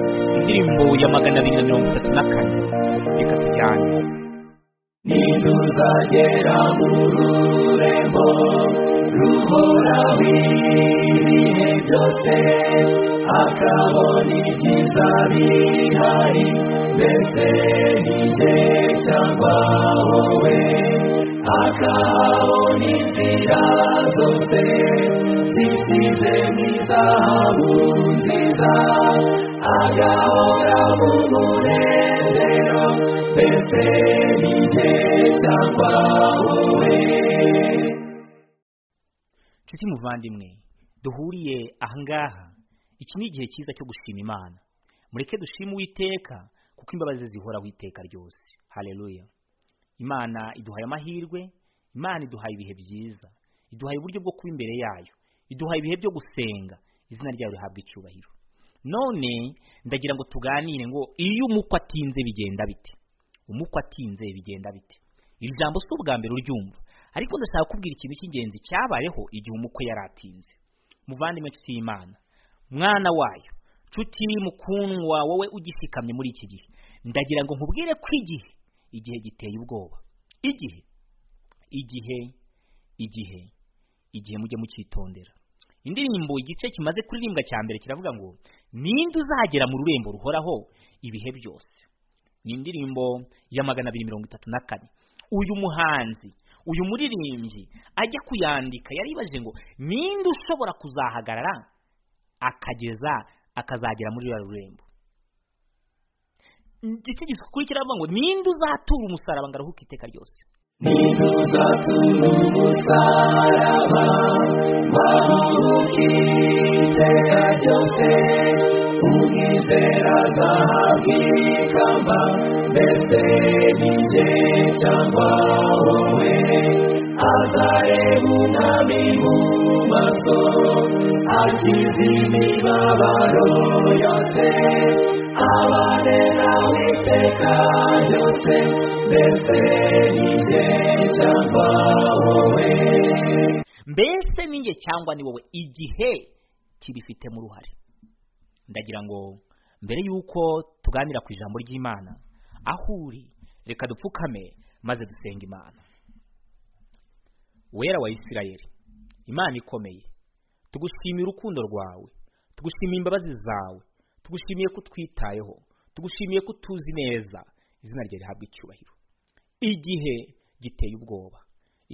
indirimbo y'amagana abiri na mirongo itatu na kane reka tujyane nituzagera mu rurembo ruhoraho ibihe byose akabona ibyiza bihari mbese nijye cyangwa wowe akabona inzira zose zisize mu izahabu nziza agahora mu munezero mbese nijye cyangwa wowe nshuti muvandimwe duhuriye ahangaha iki ni igihe cyiza cyo gushima imana mureke dushime uwiteka kuko imbabazi zihoraho iteka ryose hareruya imana iduhaye amahirwe imana iduhaye ibihe byiza iduhaye uburyo bwo kuba imbere yayo iduhaye ibihe byo gusenga izina ryayo rihabwa icyubahiro none ndagira ngo tuganire ngo iyo umukwe atinze bigenda bite umukwe atinze bigenda bite iri jambo si ubwa mbere uryumva ariko ndashaka kubwira ikintu cy'ingenzi cyabayeho igihe umukwe yaratinze muvandimwe nshuti y'imana mwana wayo nshuti mukundwa wowe ugishikamye muri iki gihe ndagira ngo nkubwire ko igihe igihe giteye ubwoba igihe igihe igihe igihe mujye mucyitondera indirimbo igice kimaze kuririmbwa cya mbere kiravuga ngo ninde uzagera mu rurembo ruhoraho ibihe byose ni indirimbo ya magana abiri mirongo itatu na kane uyu muhanzi uyu muririmbyi ajya kuyandika yaribaje ngo ninde ushobora kuzahagarara akageza akazagera muri ruriya rurembo igice gikurikira avuga ngo ninde uzatura umusaraba ngo aruhuke iteka ryose nituzatura umusaraba baruhuke iteka ryose umwizera azahabwa ikamba mbese nijye cyangwa wowe azareba umwami mu maso akize imibabaro yose abane nawe iteka ryose mbese nijye cyangwa wowe mbese ni njye cyangwa ni wowe igihe kibifitemo uruhare ndagira ngo mbere y'uko tuganira ku ijambo ry'imana aho uri reka dupfukame maze dusenga imana wera wa isirayeli imana ikomeye tugushimiye urukundo rwawe tugushimiye imbabazi zawe tugushimiye ko utwitayeho tugushimiye ko utuzi neza izina ryawe rihabwa icyubahiro igihe giteye ubwoba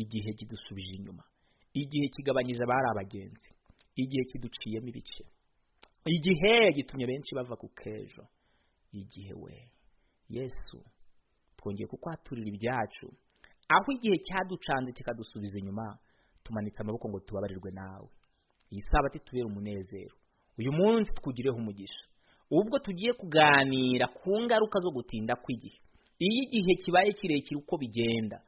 igihe kidusubije inyuma igihe kigabanyije abari abagenzi igihe kiduciyemo ibice igihe gitumye benshi bava ku kejo igihe we yesu twongeye kukwaturira ibyacu aho igihe cyaducanze kikadusubiza inyuma tumanitse amaboko ngo tubabarirwe nawe iyi sabati tubera umunezero uyu munsi twugireho umugisha ubwo tugiye kuganira ku ngaruka zo gutinda kw'igihe iyo igihe kibaye kirekire uko bigenda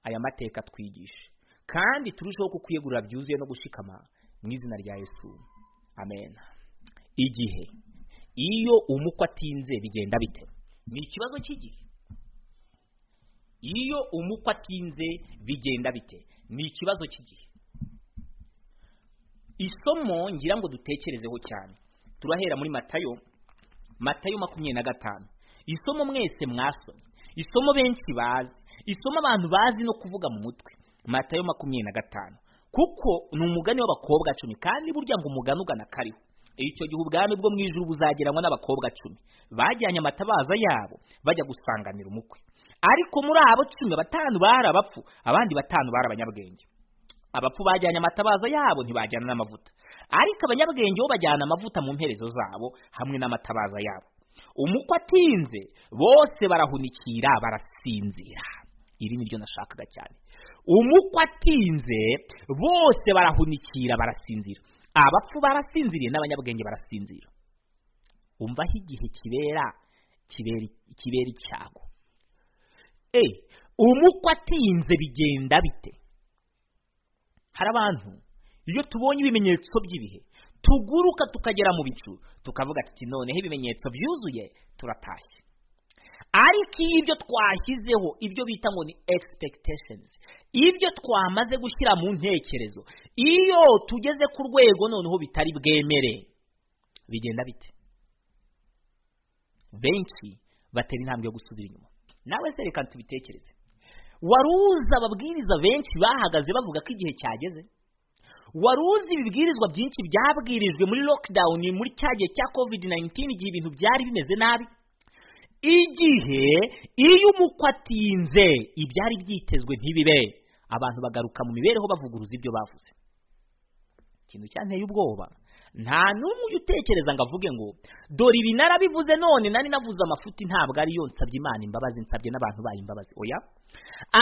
aya mateka twigishe kandi turusheho kukwiyegurira byuzuye no gushikama mu izina rya yesu amen igihe iyo umukwe atinze bigenda bite ni ikibazo cy'igihe iyo umukwe atinze bigenda bite ni ikibazo cy'igihe isomo ngira ngo dutekerezeho cyane turahera muri matayo matayo makumyabiri na gatanu isomo mwese mwasomye isomo benshi bazi isomo abantu bazi no kuvuga mu mutwe matayo makumyabiri na gatanu kuko ni umugani w'abakobwa cumi kandi burya ngo umugani ugana kariho icyo gihe ubwami bwo mu ijuru buzageranywa n'abakobwa cumi bajyanye amatabaza yabo bajya gusanganira umukwe ariko muri abo cumi batanu bari abapfu abandi batanu bari abanyabwenge abapfu bajyanye amatabaza yabo ntibajyana n'amavuta ariko abanyabwenge bo bajyana amavuta mu mperezo zabo hamwe n'amatabaza yabo umukwe atinze bose barahunikira barasinzira iri ni ryo nashakaga cyane umukwe atinze bose barahunikira barasinzira abapfu barasinziriye n'abanyabwenge barasinzira umva aho igihe kibera kibera kibera icyago e umukwe atinze bigenda bite hari abantu iyo tubonye ibimenyetso by'ibihe tuguruka tukagera mu bicu tukavuga tuti noneho ibimenyetso byuzuye turatashye ariko iyo ibyo twashyizeho ibyo bita ngo ni expectations ibyo twamaze gushyira mu ntekerezo iyo tugeze ku rwego noneho bitari bwemere bigenda bite benshi batera intambwe yo gusubira inyuma nawe se reka tubitekereze wari uzi ababwiriza benshi bahagaze bavuga ko igihe cyageze wari uzi ibibwirizwa byinshi byabwirijwe muri lockdown muri cya gihe cya covid 19 igihe ibintu byari bimeze nabi igihe iyo umukwe atinze ibyari byitezwe ntibibe abantu bagaruka mu mibereho bavuguruza ibyo bavuze ikintu cyanteye ubwoba nta n'umwe ujya utekereza ngo avuge ngo dore ibi narabivuze none nari navuze amafuti ntabwo ariyo nsabye imana imbabazi nsabye n'abantu bayo imbabazi oya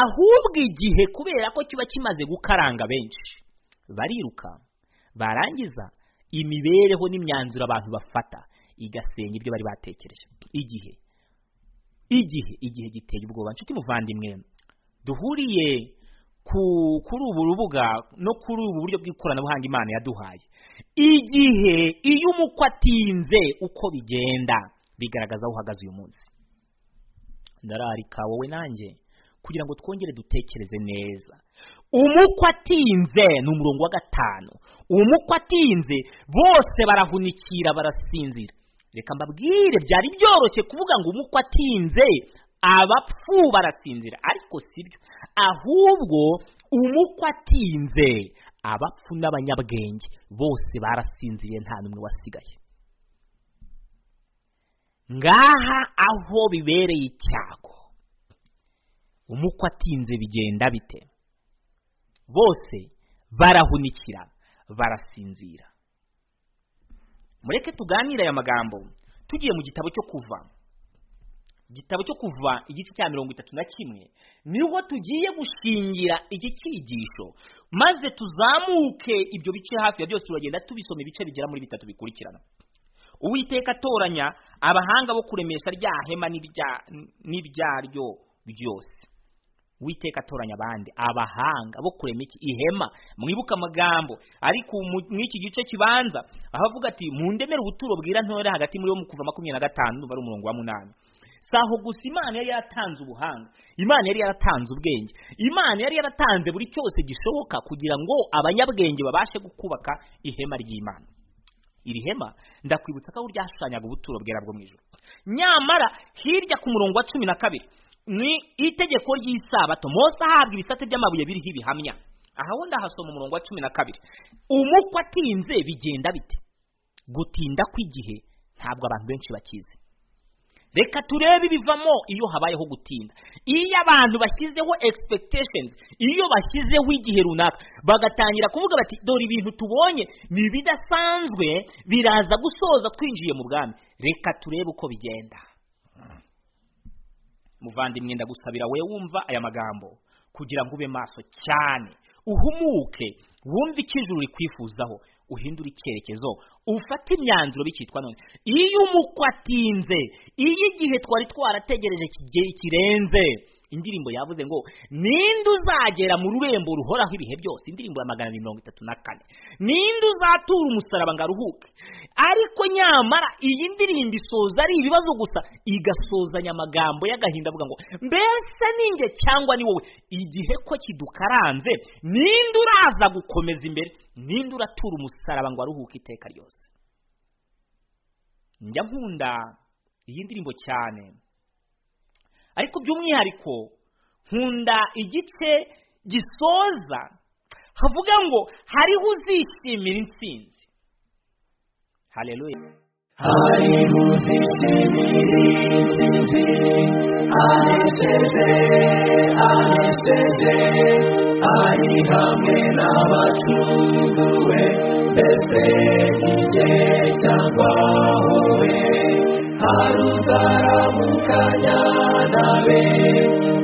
ahubwo igihe kubera ko kiba kimaze gukaranga benshi bariruka barangiza imibereho n'imyanzuro abantu bafata igasenya ibyo bari batekereje igihe igihe igihe giteye ubwoba nshuti muvandimwe duhuriye kuri ubu rubuga no kuri ubu buryo bw'ikoranabuhanga imana yaduhaye igihe iyo umukwe atinze uko bigenda bigaragaza aho uhagaze uyu munsi ndararika wowe nanjye kugira ngo twongere dutekereze neza umukwe atinze ni umurongo wa gatanu umukwe atinze bose barahunikira barasinzira reka mbabwire byari byoroshye kuvuga ngo umukwe atinze abapfu barasinzira ariko sibyo ahubwo umukwe atinze abapfu n'abanyabwenge bose barasinziriye nta n'umwe wasigaye ngaha aho bibereye icyago umukwe atinze bigenda bite bose barahunikira barasinzira mureke tuganire aya magambo tugiye mu gitabo cyo kuva igitabo cyo kuva igice cya mirongo itatu na kimwe niho tugiye gushingira iki cyigisho maze tuzamuke ibyo bice hafi ya byose turagenda tubisoma ibice bigera muri bitatu bikurikirana uwiteka atoranya abahanga bo kuremesha rya hema n'ibyaryo byose witeka atoranya abandi abahanga bo kurema iki ihema mwibuka amagambo ariko muri iki gice kibanza aho avuga ati mundemere ubuturo bwira ntore hagati muri wo mu kuva makumyabiri na gatanu ndumva ari umurongo wa munani si aho gusa imana yari yaratanze ubuhanga imana yari yaratanze ubwenge imana yari yaratanze buri cyose gishoboka kugira ngo abanyabwenge babashe kubaka ihema ry'imana iri hema ndakwibutsa ko ryashushanyaga ubuturo bwera bwo mu ijoro nyamara hirya ku murongo wa cumi na kabiri ni itegeko ry'isabato mose ahabwa ibisate by'amabuye biriho ibihamya aha wundi ahasoma umurongo wa cumi na kabiri umukwe atinze bigenda bite gutinda kw'igihe ntabwo abantu benshi bakizi reka turebe ibivamo iyo habayeho gutinda iyo abantu bashyizeho expectations iyo bashyizeho igihe runaka bagatangira kuvuga bati dore ibintu tubonye ni ibidasanzwe biraza gusoza twinjiye mu bwami reka turebe uko bigenda muvandimwe ndagusabira we wumva aya magambo kugira ngo ube maso cyane uhumuke wumve icyo ijuru rikwifuzaho uhindura icyerekezo ufate imyanzuro bikitwa none iyo umukwe atinze iyo igihe twari twarategereje kirenze indirimbo yavuze ngo ninde uzagera mu rurembo ruhoraho ibihe byose indirimbo ya magana abiri mirongo itatu na kane ninde uzatura umusaraba ngo aruhuke ariko nyamara iyi ndirimbo isoza ari ibibazo gusa igasozanya amagambo y'agahinda avuga ngo mbese ninjye cyangwa ni wowe igihe ko kidukaranze ninde uraza gukomeza imbere ninde uratura umusaraba ngo aruhuke iteka ryose njya nkunda iyi ndirimbo cyane ariko by'umwihariko nkunda igice gisoza havuga ngo hariho uzishimira intsinzi hareruye hariho uzishimira intsinzi anesheje anesheje ari hamwe n'abacunguwe ndetse igihe cyagwahowe haruzamukanya nawe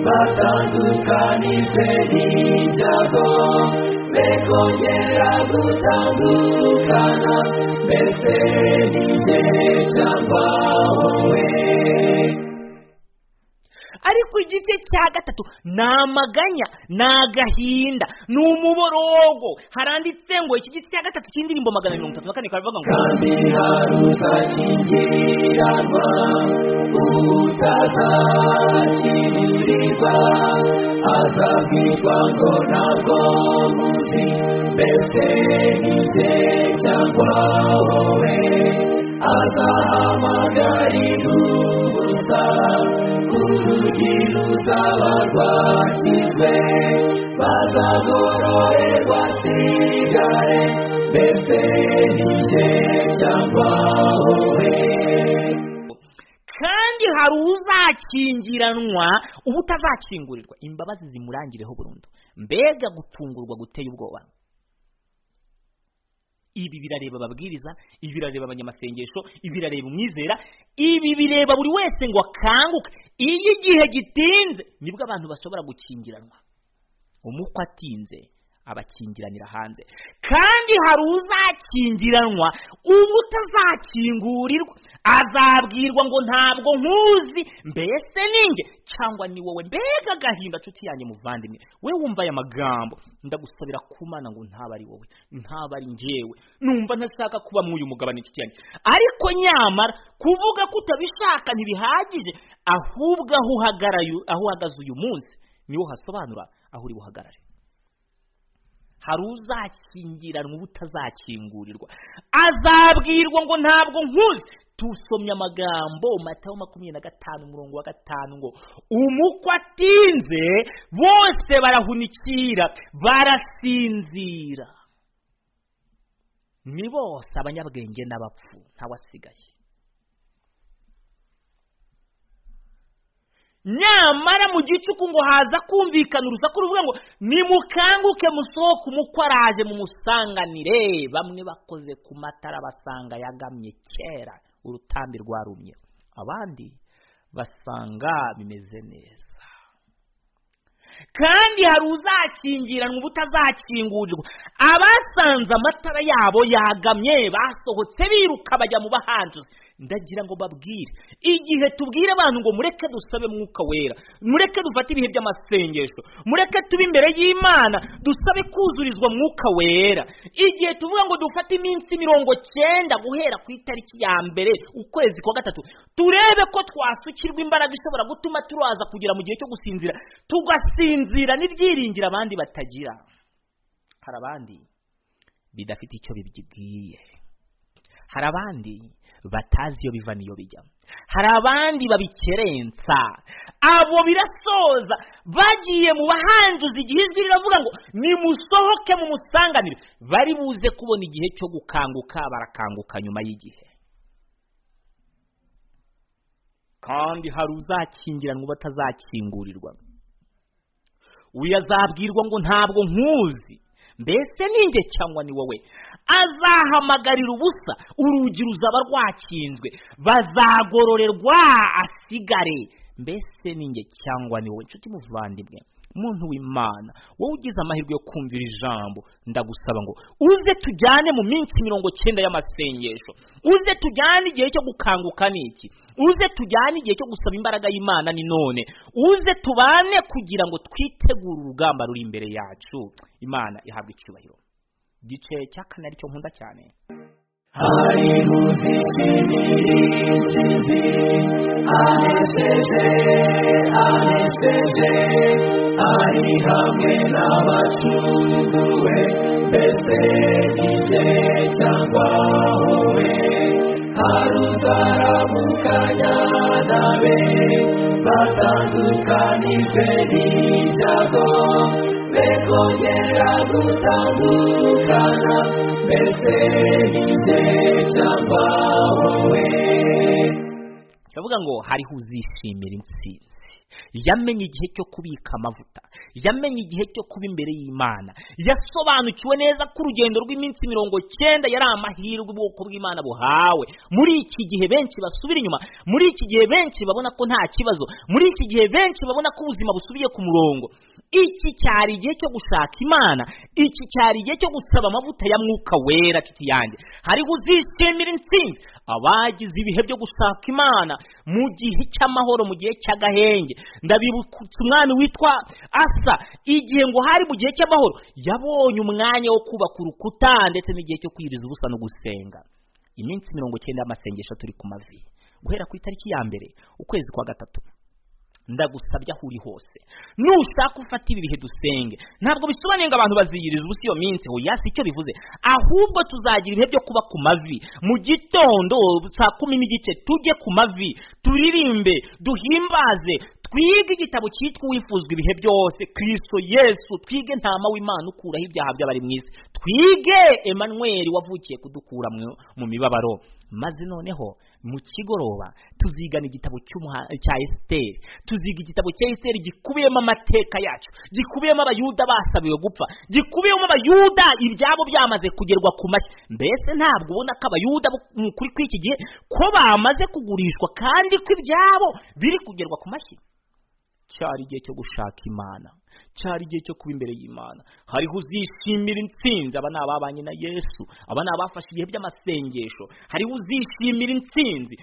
batandukanije n'ibyago bekongera gutandukana mbese n'igihe cyangwa wowe ariko igice cya gatatu ni amaganya ni agahinda ni umuborogo haranditse ngo iki gice cya gatatu cy'indirimbo magana mirongo itatu na kane karavuga ngo kandi haruzakingiranwa utazakiririrwa azabwirwa ngo ntabwo muzi mbese n'igihe cyangwa wowe azahamagarirwa z'abarwakizwe bazagororerwa sigare mbese n'ijye cyangwa kandi hari uzakingiranwa uba utazakingurirwa imbabazi zimurangireho burundu mbega gutungurwa guteye ubwoba ibi birareba ababwiriza ibi birareba abanyamasengesho ibi birareba umwizera ibi bireba buri wese ngo akanguke iyo igihe gitinze nibwo abantu bashobora gukingiranwa umukwe atinze abakingiranira hanze kandi hari uzakingiranwa uba utazakingurirwa azabwirwa ngo ntabwo nkuzi mbese ninjye cyangwa ni wowe mbega agahinda nshuti yanjye muvandimwe we wumva aya magambo ndagusabira kumana ngo ntaba ari wowe ntaba ari njyewe numva ntashaka kuba mw'uyu mugabane nshuti yanjye ariko nyamara kuvuga ko utabishaka ntibihagije ahubwo aho uhagaraye aho uhagaze uyu munsi niho hasobanura aho uri buhagarare hari uzakingiranwa uba utazakingurirwa azabwirwa ngo ntabwo nkuzi tusomye amagambo matayo makumyabiri na gatanu umurongo wa gatanu ngo umukwe atinze bose barahunikira barasinzira ni bose abanyabwenge n'abapfu ntawasigaye nyamara mu gicuku ngo haza kumvikana urusaku ruvuga ngo nimukanguke musohoke umukwe araje mumusanganire bamwe bakoze ku matara basanga yagamye kera urutambi rwarumye abandi basanga bimeze neza kandi hari uzakingiranwa uba utazakingurirwa abasanze amatara yabo yagamye basohotse biruka bajya mu bahanjuzi ndagira ngo babwire igihe tubwire abantu ngo mureke dusabe mwuka wera mureke dufate ibihe by'amasengesho mureke tube imbere y'imana dusabe kuzurizwa mwuka wera igihe tuvuga ngo dufate iminsi mirongo cyenda guhera ku itariki ya mbere ukwezi kwa gatatu turebe ko twasukirwa imbaraga ishobora gutuma turaza kugera mu gihe cyo gusinzira tugasinzira n'ibyiringiro abandi batagira hari abandi bidafite icyo bibwiye hari abandi batazi iyo biva n'iyo bijya hari abandi babikerensa abo birasoza bagiye mu bahanjuzi igihe ijwi riravuga ngo nimusohoke mu musanganire bari buze kubona igihe cyo gukanguka barakanguka nyuma y'igihe kandi hari uzakingiranwa batazakingurirwa uyu azabwirwa ngo ntabwo nkuzi mbese ninjye cyangwa ni wowe azahamagarira ubusa urugi ruzaba rwakinzwe bazagororerwa asigare mbese ninjye cyangwa ni wowe inshuti muvandimwe muntu w'imana wowe ugize amahirwe yo kumvira ijambo ndagusaba ngo uze tujyane mu minsi mirongo cyenda y'amasengesho uze tujyane igihe cyo gukanguka ni iki uze tujyane igihe cyo gusaba imbaraga y'imana ni none uze tubane kugira ngo twitegure urugamba ruri imbere yacu imana ihabwa icyubahiro igice cya kane aricyo nkunda cyane hari ruzikiriri insinzi anejeje anejeje ari hamwe n'abacunguwe mbese n'ijye cyangwa wowe hari uzaramukanya nawe batandukanijwe n'ibyago bekongera gutandukana mbese n'ijye cyangwa wowe baravuga ngo hariho uzishimira intsinzi yamenye igihe cyo kubika amavuta yamenye igihe cyo kuba imbere y'imana yasobanukiwe neza ko urugendo rw'iminsi mirongo cyenda yari amahirwe ubwoko bw'imana buhawe muri iki gihe benshi basubira inyuma muri iki gihe benshi babona ko nta kibazo muri iki gihe benshi babona ko ubuzima busubiye ku murongo iki cyari igihe cyo gushaka imana iki cyari igihe cyo gusaba amavuta ya mwuka wera nshuti yanjye hariho uzishimira intsinzi abagize ibihe byo gushaka imana mu gihe cy'amahoro mu gihe cy'agahenge ndabibutsa umwami witwa asa igihe ngo hari mu gihe cy'amahoro yabonye umwanya wo kubaka urukuta ndetse n'igihe cyo kwiriza ubusa no gusenga iminsi mirongo icyenda y'amasengesho turi ku mavi guhera ku itariki ya mbere ukwezi kwa gatatu ndagusabye aho uri hose nushaka ufata ibi bihe dusenge ntabwo bisobanuye ngo abantu baziyiriza ubusa iyo minsi hoya si icyo bivuze ahubwo tuzagira ibihe byo kuba ku mavi mu gitondo saa kumi n'igice tujye ku mavi turirimbe duhimbaze twige igitabo cyitwa uwifuzwa ibihe byose kirisito yesu twige ntama w'imana ukuraho ibyaha by'abari mu isi twige Emmanuel wavukiye kudukura mu- mu mibabaro maze noneho mu kigoroba tuzigana igitabo cy'umuha- cya esiteri tuziga igitabo cya esiteri gikubiyemo amateka yacu gikubiyemo abayuda basabiwe gupfa gikubiyemo abayuda ibyabo byamaze kugerwa ku mashyi mbese ntabwo ubona ko abayuda bo mu- kuri kw'iki gihe ko bamaze kugurishwa kandi ko ibyabo biri kugerwa ku mashyi cyari igihe cyo gushaka imana cyari igihe cyo kuba imbere y'imana hariho uzishimira intsinzi aba ni ababanye na yesu aba ni abafashe ibihe by'amasengesho hariho uzishimira intsinzi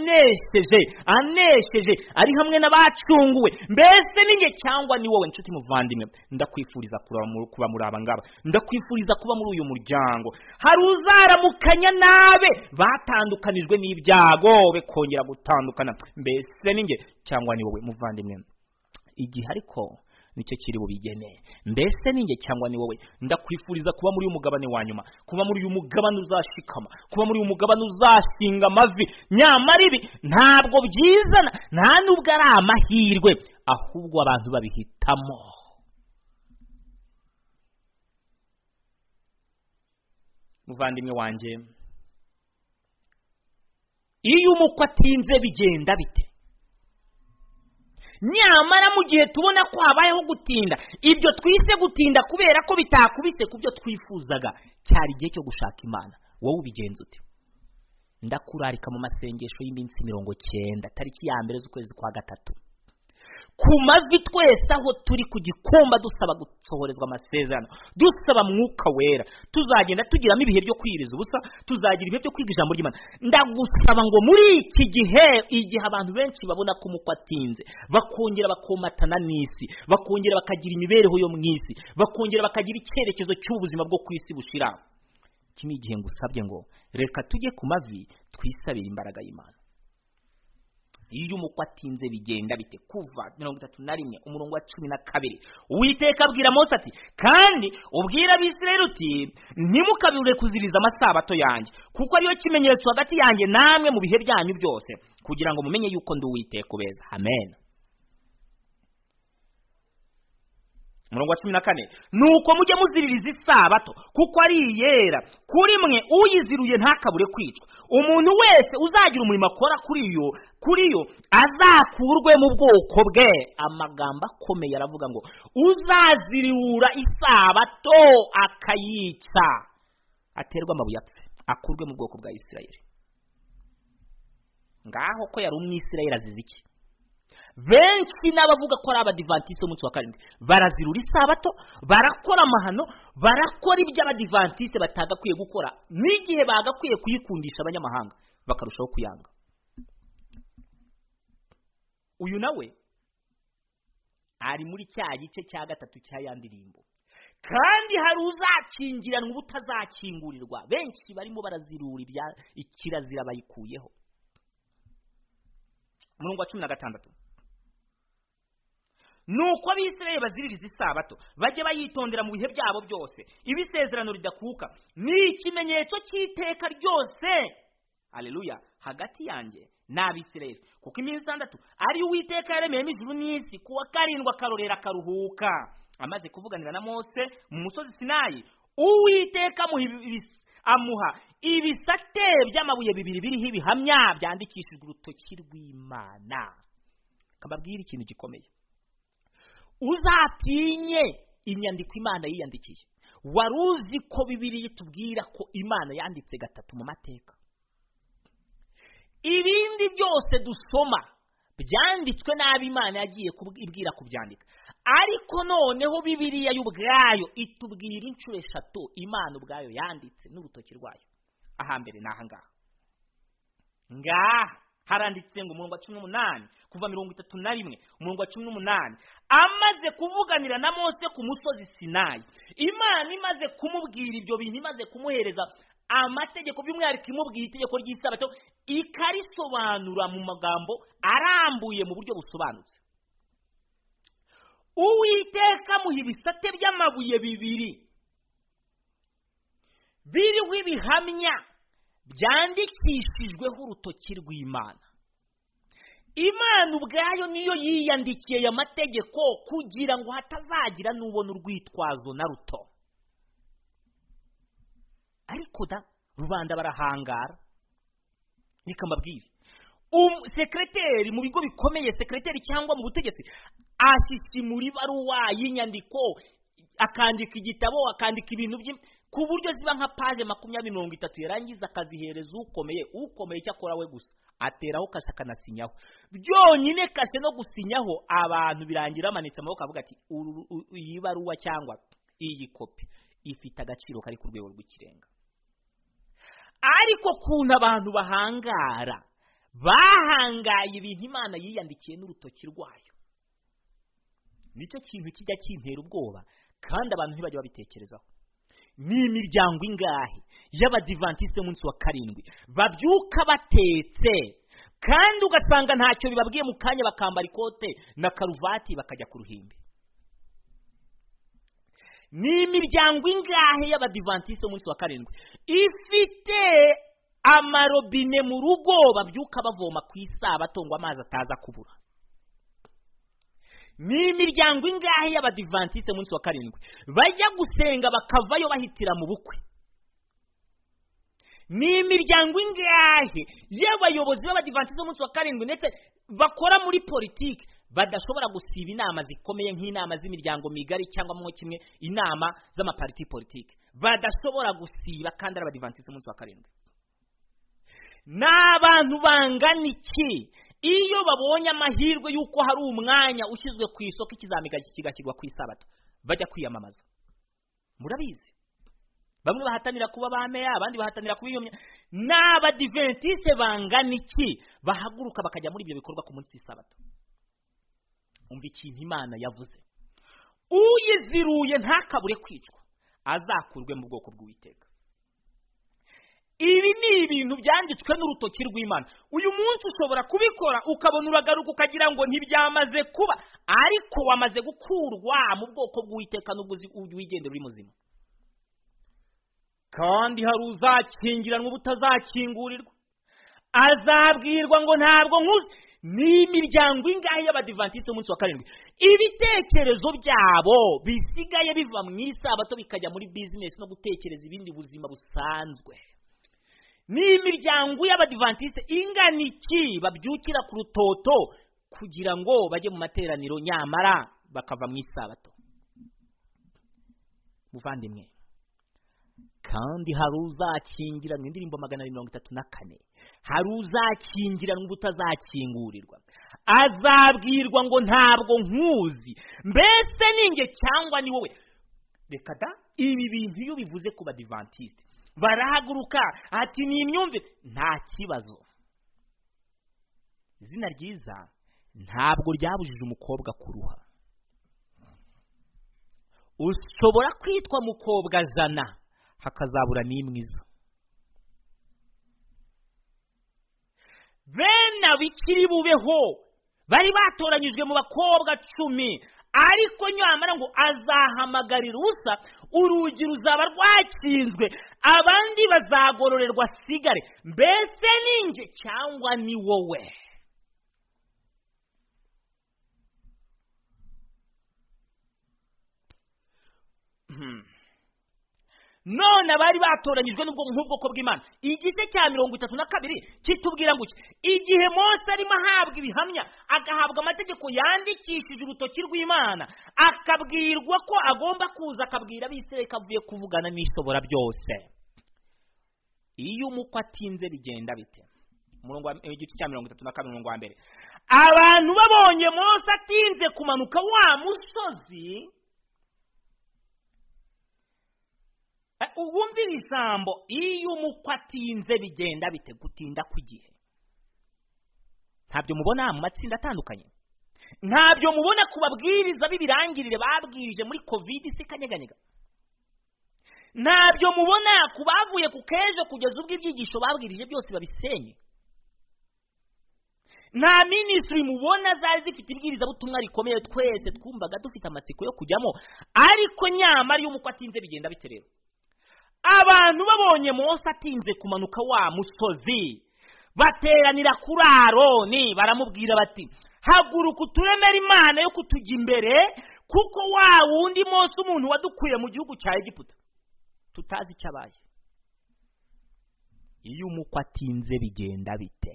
anesheje anesheje ari hamwe n'abacunguwe mbese ni njye cyangwa ni wowe nshuti muvandimwe ndakwifuriza kuraba muri- kuba muri aba ngaba ndakwifuriza kuba muri uyu muryango hari uzaramukanya nabe batandukanijwe n'ibyago be kongera gutandukana mbese ni njye cyangwa ni wowe muvandimwe igihe ariko nicyo kiri bubigeneye mbese ni njye cyangwa ni wowe ndakwifuriza kuba muri uyu mugabane wa nyuma kuba muri uyu mugabane uzashikama kuba muri uyu mugabane uzashinga amavi nyamara ibi ntabwo byizana nta nubwo ari amahirwe ahubwo abantu babihitamo muvandimwe wanjye iyo umukwe atinze bigenda bite nyamara mu gihe tubona ko habayeho gutinda ibyo twise gutinda kubera ko bitakubise ku byo twifuzaga cyari igihe cyo gushaka imana wowe ubigenza ute ndakurarika mu masengesho y'iminsi mirongo cyenda tariki ya mbere z'ukwezi kwa gatatu ku mavi twese aho turi ku gikumba dusaba gusohorezwa amasezerano dusaba mwuka wera tuzagenda tugiramo ibihe byo kwiriza ubusa tuzagira ibihe byo kwiga ijambo ry'imana ndagusaba ngo muri iki gihe igihe abantu benshi babona ko umukwe atinze bakongera bakomatana n'isi bakongera bakagira imibereho yo mu isi bakongera bakagira icyerekezo cy'ubuzima bwo ku isi bushira iki ni igihe ngusabye ngo reka tujye ku mavi twisabire imbaraga y'imana iyo umukwe atinze bigenda bite kuva mirongo itatu na rimwe umurongo wa cumi na kabiri uwiteka abwira mose ati kandi ubwira abisirayeli uti ntimukabure kuziriza amasabato yanjye kuko ariyo kimenyetso hagati yanjye namwe mu bihe byanyu byose kugira ngo mumenye yuko ndi uwiteka ubeza amen umurongo wa cumi na kane nuko mujye muziririza isabato kuko ari iyera kuri mwe uyiziruye ntakabure kwicwa umuntu wese uzagira umurimo akora kuri yo kuri yo azakurwe mu bwoko bwe amagambo akomeye aravuga ngo uzaziriwura isabato akayica aterwa amabuye apfe akurwe mu bwoko bwa isirayeli ngaho ko yari umwisirayeli azize iki benshi n'abavuga ko ari abadivantisite b'umunsi wa karindwi barazirura isabato barakora amahano barakora ibyo abadivantisite batagakwiye gukora n'igihe bagakwiye kuyikundisha abanyamahanga bakarushaho kuyanga uyu nawe ari muri cya gice cya gatatu cya ya ndirimbo kandi hari uzakingiranwa ubutazakingurirwa benshi barimo barazirura ibya- ikirazira bayikuyeho umurongo wa cumi na gatandatu nuko abisirayeli baziririza isabato bajye bayitondera mu bihe byabo byose iba isezerano ridakuka ni ikimenyetso cy'iteka ryose aleluya hagati yanjye n'abisirayeli kuko iminsi itandatu ari uwiteka yaremeyemo ijuru n'isi ku wa karindwi akarorera akaruhuka amaze kuvuganira na mose mu musozi sinayi uwiteka amuha ibis- amuha ibisate by'amabuye bibiri biriho ibihamya byandikishijwe urutoki rw'imana kababwira ikintu gikomeye uzatinye inyandiko imana yiyandikiye wari uzi ko bibiri itubwira ko imana yanditse gatatu mu mateka ibindi byose dusoma byanditswe nabi imana yagiye kubw- ibwira kubyandika ariko noneho bibiriya yo ubwayo itubwira inshuro eshatu imana ubwayo yanditse n'urutoki rwayo ahambere ni ahangaha ngaha haranditse ngo umurongo wa cumi n'umunani kuva mirongo itatu na rimwe umurongo wa cumi n'umunani amaze kuvuganira na mose ku musozi sinayi imana imaze kumubwira ibyo bintu imaze kumuhereza amategeko by'umwihariko imubwira itegeko ry'isabato ikarisobanura mu magambo arambuye mu buryo busobanutse uwiteka amuha ibisate by'amabuye bibiri biriho ibihamya byandikishijweho urutoki rw'imana imana ubwayo niyo yiyandikiye aya mategeko kugira ngo hatazagira n'ubona urwitwazo na ruto ariko da rubanda barahangara reka mbabwire Um- sekereteri mu bigo bikomeye sekereteri cyangwa mu butegetsi ashyisimura ibaruwa y'inyandiko akandika igitabo akandika ibintu bye ku buryo ziba nka paje makumyabiri mirongo itatu yarangiza akazihereza ukomeye ukomeye icyo akora we gusa ateraho kashe akanasinyaho byonyine kashe no gusinyaho abantu birangira bamanitse amaboko avuga ati "Uru- u- iyi baruwa cyangwa iyi kopi ifite agaciro kari ku rwego rw'ikirenga ariko kuntu abantu bahangara bahangaye ibintu imana yiyandikiye n'urutoki rwayo nicyo kintu kijya kintera ubwoba kandi abantu ntibajya babitekerezaho ni imiryango ingahe y'abadivantisite munsi wa karindwi babyuka batetse kandi ugasanga ntacyo bibabwiye mu kanya bakambara ikote na karuvati bakajya ku ruhimbi ni imiryango ingahe y'abadivantisite munsi wa karindwi ifite amarobine mu rugo babyuka bavoma ku isabato ngo amazi ataza kubura ni imiryango ingahe y'abadivantisite munsi wa karindwi bajya gusenga bakavayo bahitira mu bukwe ni imiryango ingahe y'abayobozi b'abadivantisite munsi wa karindwi ndetse bakora muri politiki badashobora gusiba inama zikomeye nk'inama z'imiryango migari cyangwa mwo kimwe inama z'amapariti politiki badashobora gusiba kandi ari abadivantisite munsi wa karindwi ni abantu bangana iki iyo babonye amahirwe y'uko hari umwanya ushyizwe ku isoko ikizamiga kigashyirwa ku isabato bajya kwiyamamaza murabizi bamwe bahatanira kuba ba meya abandi bahatanira kuba iyo mya ni abadiventisite bangana iki bahaguruka bakajya muri ibyo bikorwa ku munsi w'isabato umva ikintu imana yavuze uyiziruye ntakabure kwicwa azakurwe mu bwoko bw'uwiteka ibi ni ibintu byanditswe n'urutoki rw'imana uyu munsi ushobora kubikora ukabona uragaruka ukagira ngo ntibyamaze kuba ariko wamaze gukurwa mu bwoko bw'uwiteka n'ubwo uzi- ujya wigendera uri muzima kandi hari uzakingiranwa ubutazakingurirwa azabwirwa ngo ntabwo nkuze ni imiryango ingahe y'abadivantisite umunsi wa karindwi ibitekerezo byabo bisigaye biva mu isabato bikajya muri bizinesi no gutekereza ibindi buzima busanzwe ni imiryango y'abadivantisite ingana iki babyukira ku rutoto kugira ngo bajye mu materaniro nyamara bakava mu isabato muvandimwe kandi hari uzakingiranwa indirimbo magana abiri mirongo itatu na kane hari uzakingiranwa ubutazakingurirwa azabwirwa ngo ntabwo nkuzi mbese ni njye cyangwa ni wowe reka da ibi bintu iyo bivuze ku badivantisite barahaguruka ati ni imyumvire nta kibazo izina ryiza ntabwo ryabujije umukobwa kuruha ushobora kwitwa mukobwa jana hakazabura n'imwiza bene abikiri bubeho bari batoranyijwe mu bakobwa cumi ariko nyamara ngo azahamagarira usa urugi ruzaba rwakinzwe abandi bazagororerwa sigare mbese ni njye cyangwa ni wowe Hmm. none abari batoranyijwe n'ubwo nk'ubwoko bw'imana igice cya mirongo itatu na kabiri kitubwira ngo iki igihe mose arimo ahabwa ibihamya agahabwa amategeko yandikishije urutoki rw'imana akabwirwa ko agomba kuza akabwira abisirayeli ko avuye kuvugana n'ishobora byose iyo umukwe atinze bigenda bite umurongo wa- igice cya mirongo itatu na kabiri umurongo wa mbere abantu babonye mose atinze kumanuka wa musozi Eh, wumvira ijambo iyo umukwe atinze bigenda bite gutinda kw'igihe ntabyo mubona mu matsinda atandukanye ntabyo mubona ku babwiriza b'ibirangirire babwirije muri kovidi se kanyeganyega ntabyo mubona ku bavuye ku kejo kugeza ubwo ibyigisho babwirije byose babisenye nta minisitiri mubona zari zifite ibwirizabutumwa rikomeye twese twumvaga dufite amatsiko yo kujyamo ariko nyamara iyo umukwe atinze bigenda bite rero abantu babonye mose atinze kumanuka wa musozi bateranira kuri aroni baramubwira bati haguruka uturemere imana yo kutujya imbere kuko wa wundi munsi umuntu wadukuye mu gihugu cya egiputa tutazi icyo abaye iyo umukwe atinze bigenda bite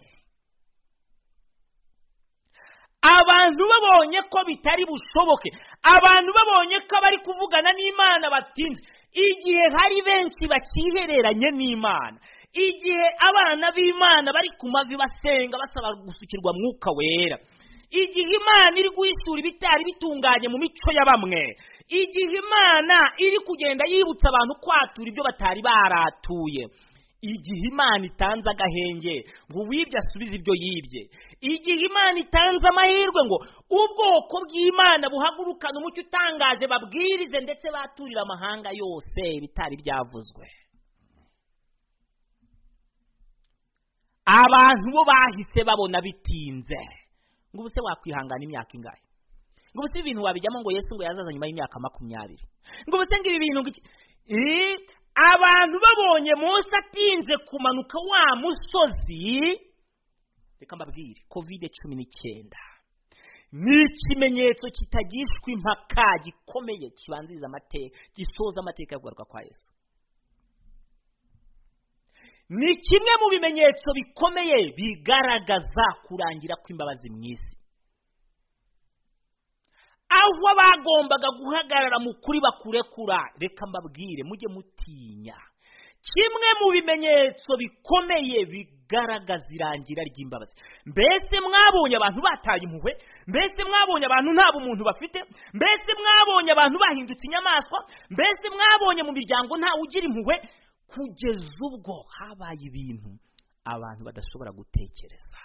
abantu babonye ko bitari bushoboke abantu babonye ko abari kuvugana n'imana batinze igihe hari benshi bakihereranye n'imana igihe abana b'imana bari ku mavi basenga basaba gusukirwa mwuka wera igihe imana iri guhisura ibitari bitunganye mu mico ya bamwe igihe imana iri kugenda yibutsa abantu kwatura ibyo batari baratuye igihe imana itanze agahenge ngo uwibye asubize ibyo yibye igihe imana itanze amahirwe ngo ubwoko bw'imana buhagurukane umucyo utangaje babwirize ndetse baturire amahanga yose bitari byavuzwe abantu bo bahise babona bitinze ngo ubuse wakwihangana imyaka ingahe ngo ubuse ibintu wabijyamo ngo yesu ngo yazaza nyuma y'imyaka makumyabiri ngo ubuse ngo ibi bintu ngo iki Eh, abantu babonye munsi atinze kumanuka wa musozi reka mbabwire kovide cumi n'icyenda ni ikimenyetso kitagishwa impaka gikomeye kibanziriza amateka gisoza amateka yo kugaruka kwa yesu ni kimwe mu bimenyetso bikomeye bigaragaza kurangira kw'imbabazi mu isi aho bagombaga guhagarara mu kuri bakurekura reka mbabwire mujye mutinya kimwe mu bimenyetso bikomeye bigaragaza irangira ry'imbabazi mbese mwabonye abantu bataye impuhwe mbese mwabonye abantu nta bumuntu bafite mbese mwabonye abantu bahindutse inyamaswa mbese mwabonye mu miryango ntawe ugira impuhwe kugeza ubwo habaye ibintu abantu badashobora gutekereza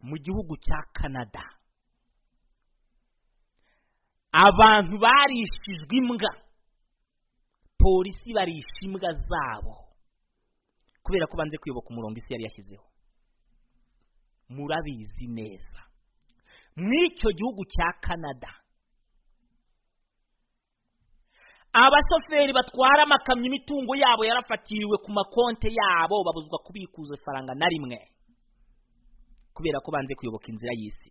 mu gihugu cya canada abantu barishijwe imbwa polisi barisha imbwa zabo kubera ko banze kuyoboka umurongo isi yari yashyizeho murabizi neza mw'icyo gihugu cya canada abashoferi batwara amakamyo imitungo yabo yarafatiriwe ku makonte yabo babuzwa kubikuza ifaranga na rimwe kubera ko banze kuyoboka inzira y'isi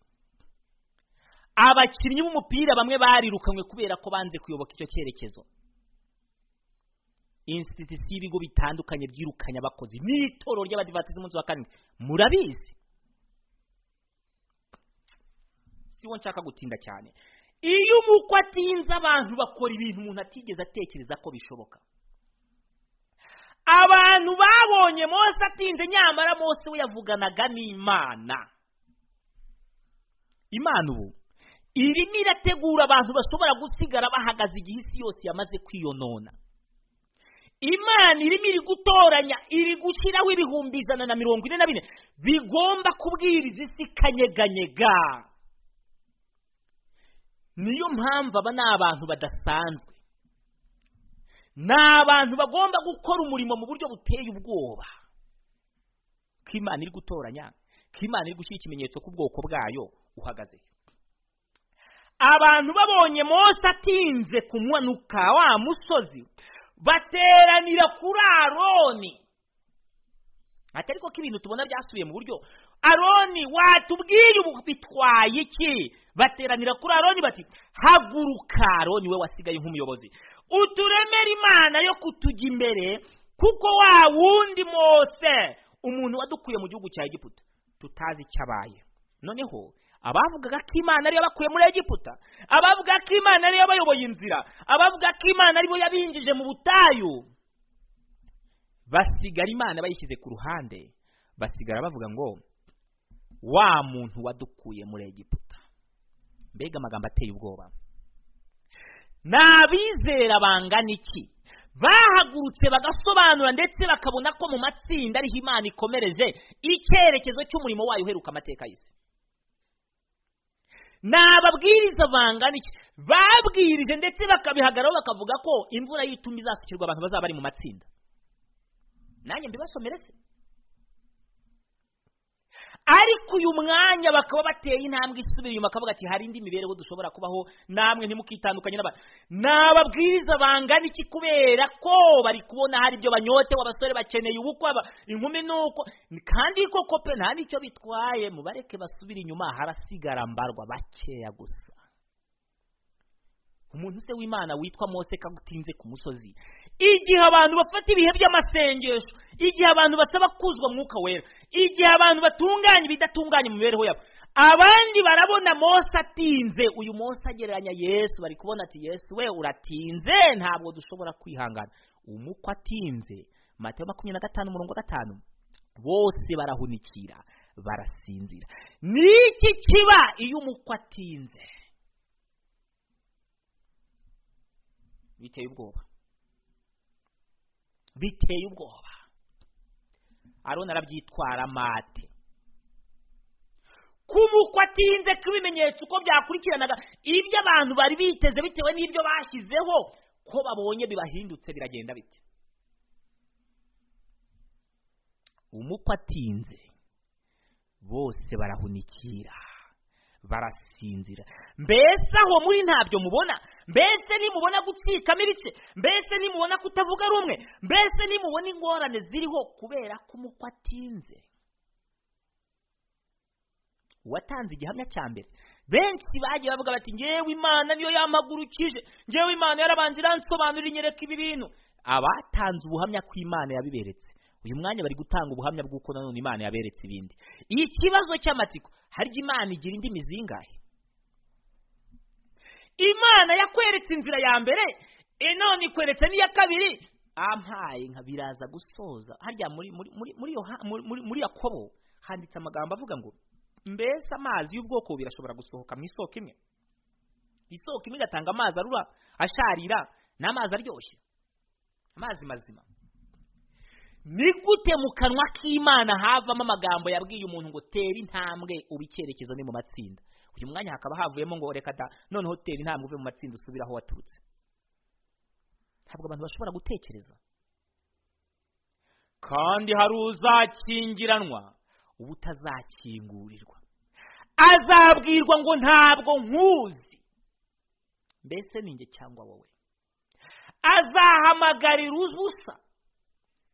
abakinnyi b'umupira bamwe barirukanywe kubera ko banze kuyoboka icyo cyerekezo insititisiyo y'ibigo bitandukanye byirukanye abakozi n'itorero ry'abadivatisi umunsi wa karindwi murabizi si wo nshaka gutinda cyane iyo umukwe atinze abantu bakora ibintu umuntu atigeze atekereza ko bishoboka abantu babonye Mose atinze nyamara Mose we yavuganaga n'imana imana ubu irimo irategura abantu bashobora gusigara bahagaze igihe isi yose yamaze kwiyonona imana irimo iri gutoranya iri gushyiraho ibihumbi ijana na mirongo ine na bine bigomba kubwiriza isi kanyeganyega niyo mpamvu aba ni abantu badasanzwe ni abantu bagomba gukora umurimo mu buryo buteye ubwoba ko imana iri gutoranya ko imana iri gushyira ikimenyetso ku bwoko bwayo uhagaze abantu babonye Mose atinze kumanuka wa musozi bateranira kuri aroni ati ariko ko ibintu tubona byasubiye mu buryo aroni watubwiye ubu bitwaye iki bateranira kuri aroni bati haguruka aroni we wasigaye nk'umuyobozi uturemere imana yo kutujya imbere kuko wa wundi mose umuntu wadukuye mu gihugu cya egiputa tutazi icyo abaye noneho abavugaga ko imana ariyo bakuye muri egiputa abavuga ko imana ariyo bayoboye inzira abavuga ko imana ariyo yabinjije mu butayu basigara imana bayishyize ku ruhande basigara bavuga ngo wa muntu wadukuye muri egiputa mbega amagambo ateye ubwoba ni abizera bangana iki bahagurutse bagasobanura ndetse bakabona ko mu matsinda ariho imana ikomereje icyerekezo cy'umurimo wayo uheruka amateka y'isi ni ababwiriza bangana iki babwirije ndetse bakabihagararaho bakavuga ko imvura y'itumi izasukirwa abantu bazaba bari mu matsinda nanjye mbibasomere se ariko ariko uyu mwanya bakaba bateye intambwe isubira inyuma akavuga ati hari indi mibereho dushobora kubaho namwe ntimukitandukanye n'abantu ni ababwiriza bangana iki kubera ko bari kubona hari ibyo banyotewe abasore bakeneye ubukwe aba- inkumi ni uko kandi koko pe nta n'icyo bitwaye mubareke basubire inyuma harasigara mbarwa bakeya gusa umuntu se w'imana witwa mose kagutinze ku musozi igihe abantu bafata ibihe by'amasengesho igihe abantu basaba kuzwa mwuka wera igihe abantu batunganya ibidatunganya mu mibereho yabo abandi barabona mose atinze uyu mose agereranya yesu bari kubona ati yesu we uratinze ntabwo dushobora kwihangana umukwe atinze matayo makumyabiri na gatanu umurongo wa gatanu bose barahunikira barasinzira ni iki kiba iyo umukwe atinze biteye ubwoba biteye ubwoba aroni arabyitwara mate kumukwa atinze kw'ibimenyetso uko byakurikiranaga ibyo abantu bari biteze bitewe n'ibyo bashyizeho ko babonye bibahindutse biragenda bite umukwa atinze bose barahunikira barasinzira mbese aho muri ntabyo mubona mbese nimubona gucikamo ibice mbese nimubona kutavuga rumwe mbese nimubona ingorane ziriho kubera ko umukwe atinze uwatanze igihamya cya mbere benshi bagiye bavuga bati ngewe imana niyo yampagurukije ngewe imana yarabanje iransobanurira inyereka ibi bintu abatanze ubuhamya ko imana yabiberetse uyu mwanya bari gutanga ubuhamya bw'uko nanone imana yaberetse ibindi ikibazo cy'amatsiko harya imana igira indimi zingahe imana yakweretse inzira ya mbere e none ikweretse n'iya kabiri ampaye nka biraza gusoza harya muri muri muri muri Yoha- muri- muri- muri yakobo handitse amagambo avuga ngo mbese amazi y'ubwoko bubiri ashobora gusohoka mu isoko imwe isoko imwe igatanga amazi arura asharira n'amazi aryoshye amazi mazima ni gute mu kanwa k'imana havamo amagambo yabwiye umuntu ngo tera intambwe uba icyerekezo ni mu matsinda uyu mwanya hakaba havuyemo ngo reka da noneho tera intambwe uve mu matsinda usubire aho waturutse ntabwo abantu bashobora gutekereza kandi hari uzakingiranwa ubutazakingurirwa azabwirwa ngo ntabwo nkuzi mbese ni njye cyangwa wowe azahamagarira ubusa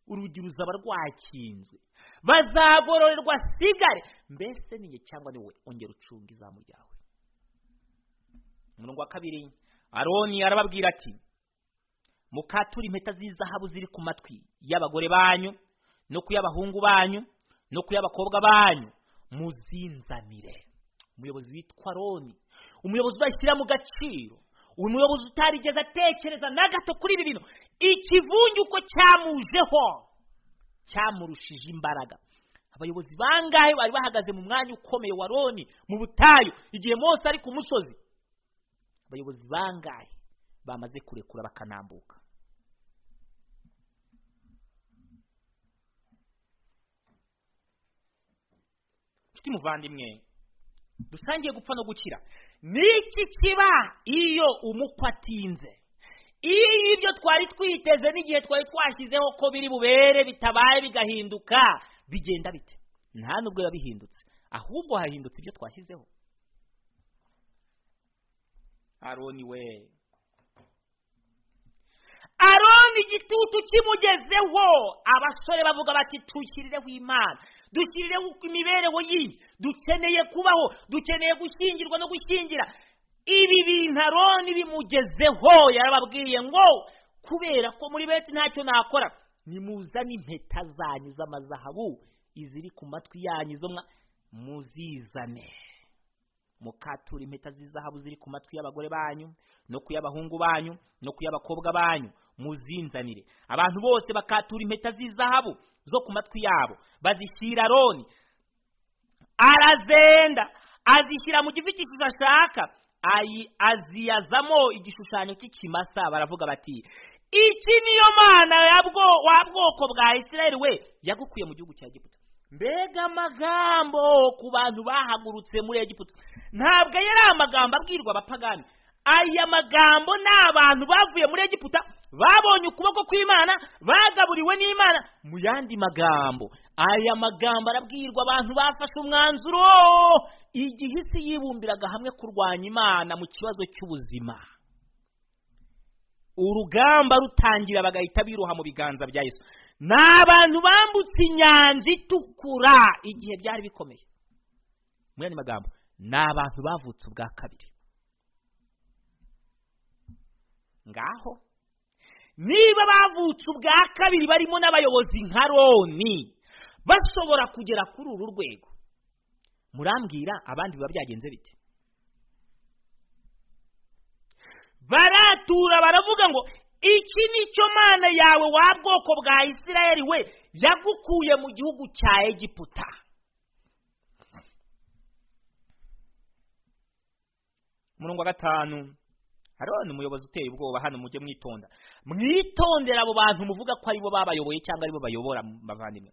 urugi ruzaba rwakinzwe bazagororerwa sigare mbese ni njye cyangwa ni wowe ongera ucunga izamu ryawe umurongo wa kabiri aroni arababwira ati mukature impeta z'izahabu ziri ku matwi y'abagore banyu no ku y'abahungu banyu no ku y'abakobwa banyu muzinzanire umuyobozi witwa aroni umuyobozi udashyira mu gaciro uyu muyobozi utarigeze atekereza na gato kuri ibi bintu ikivunge uko cyamujeho cyamurushije imbaraga abayobozi bangahe bari bahagaze mu mwanya ukomeye wa roni mu butayu igihe mose ari ku musozi abayobozi bangahe bamaze kurekura bakanambuka nshuti muvandimwe dusangiye gupfa no gukira n'iki kiba iyo umukwe atinze iyo ibyo twari twiteze n'igihe twari twashyizeho ko biri bubere bitabaye bigahinduka bigenda bite nta nubwo biba bihindutse ahubwo hahindutse ibyo twashyizeho aroni we aroni igitutu kimugezeho abasore bavuga bati dushyirireho imana dushyirireho imibereho yindi dukeneye kubaho dukeneye gushyingirwa no gushyingira ibi bintu aroni bimugezeho yarababwiye ngo kubera ko muri benshi ntacyo nakora nimuzane impeta zanyu z'amazahabu iziri ku matwi yanyu zo mwa- muzizane mukatura impeta z'izahabu ziri ku matwi y'abagore banyu no ku y'abahungu banyu no ku y'abakobwa banyu muzinzanire abantu bose bakatura impeta z'izahabu zo ku matwi yabo bazishyira aroni arazenda azishyira mu gifikishizo ashaka ayi- aziyazamo igishushanyo cy'ikimasa baravuga bati iki niyo mana ya bwo- wa bwoko bwa isirayeli we yagukuye mu gihugu cya egiputa mbega amagambo ku bantu bahagurutse muri egiputa ntabwo yari amagambo abwirwa abapagani aya magambo ni abantu bavuye muri egiputa babonye ukuboko kw'imana bagaburiwe n'imana mu yandi magambo aya magambo arabwirwa abantu bafashe umwanzuro igihe isi yibumbiraga hamwe kurwanya imana mu kibazo cy'ubuzima urugamba rutangira bagahita biroha mu biganza bya yesu ni abantu bambutse inyanja itukura igihe byari bikomeye muri andi magambo ni abantu bavutse ubwa kabiri ngaho niba bavutse ubwa kabiri barimo n'abayobozi nka roni bashobora kugera kuri uru rwego murambwira abandi biba byagenze bite baratura baravuga ngo iki ni cyo mana yawe wa bwoko bwa isirayeli we yagukuye mu gihugu cya egiputa umurongo wa gatanu haroni umuyobozi uteye ubwoba hano mujye mwitonda mwitondera abo bantu muvuga ko aribo babayoboye cyangwa aribo bayobora bavandimwe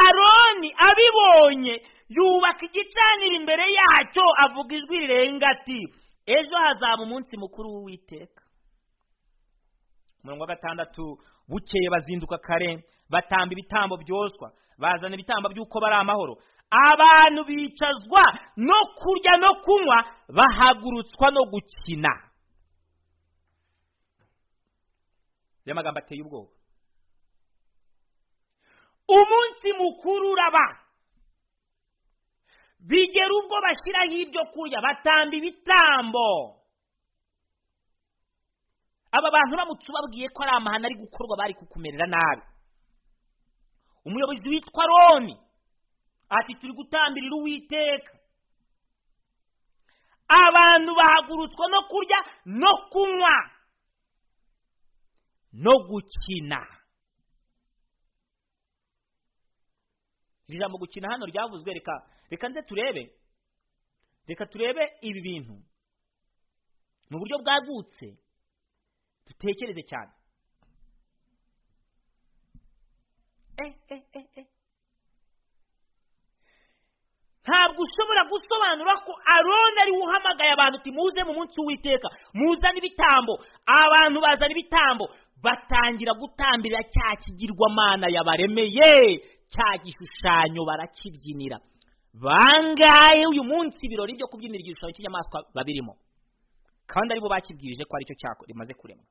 aroni abibonye yubaka igicaniro imbere yacyo avuga ijwi rirenga ati ejo hazaba umunsi mukuru w'uwiteka umurongo wa gatandatu bukeye bazinduka kare batamba ibitambo byoswa bazana ibitambo by'uko bari amahoro abantu bicazwa no kurya no kunywa bahagurutswa no gukina rero amagambo ateye ubwoba umunsi mukuru uraba bigera ubwo bashyiraho ibyo kurya batamba ibitambo aba bantu bamuca ubabwiye ko ari amahano ari gukorwa bari kukumerera nabi umuyobozi witwa roni ati turi gutambirira uwiteka abantu bahagurutswa no kurya no kunywa no gukina iri jambo gukina hano ryavuzwe reka reka nze turebe reka turebe ibi bintu mu buryo bwagutse dutekereze cyane ntabwo ushobora gusobanura ko aroni ari we uhamagaye abantu uti muze mu munsi w'uwiteka muzane ibitambo abantu bazana ibitambo batangira gutambirira cya kigirwamana yabaremeye cya gishushanyo barakibyinira bangahe uyu munsi ibirori byo kubyinira igishushanyo cy'inyamaswa babirimo kandi aribo bakibwirije ko aricyo cyako rimaze kuremwa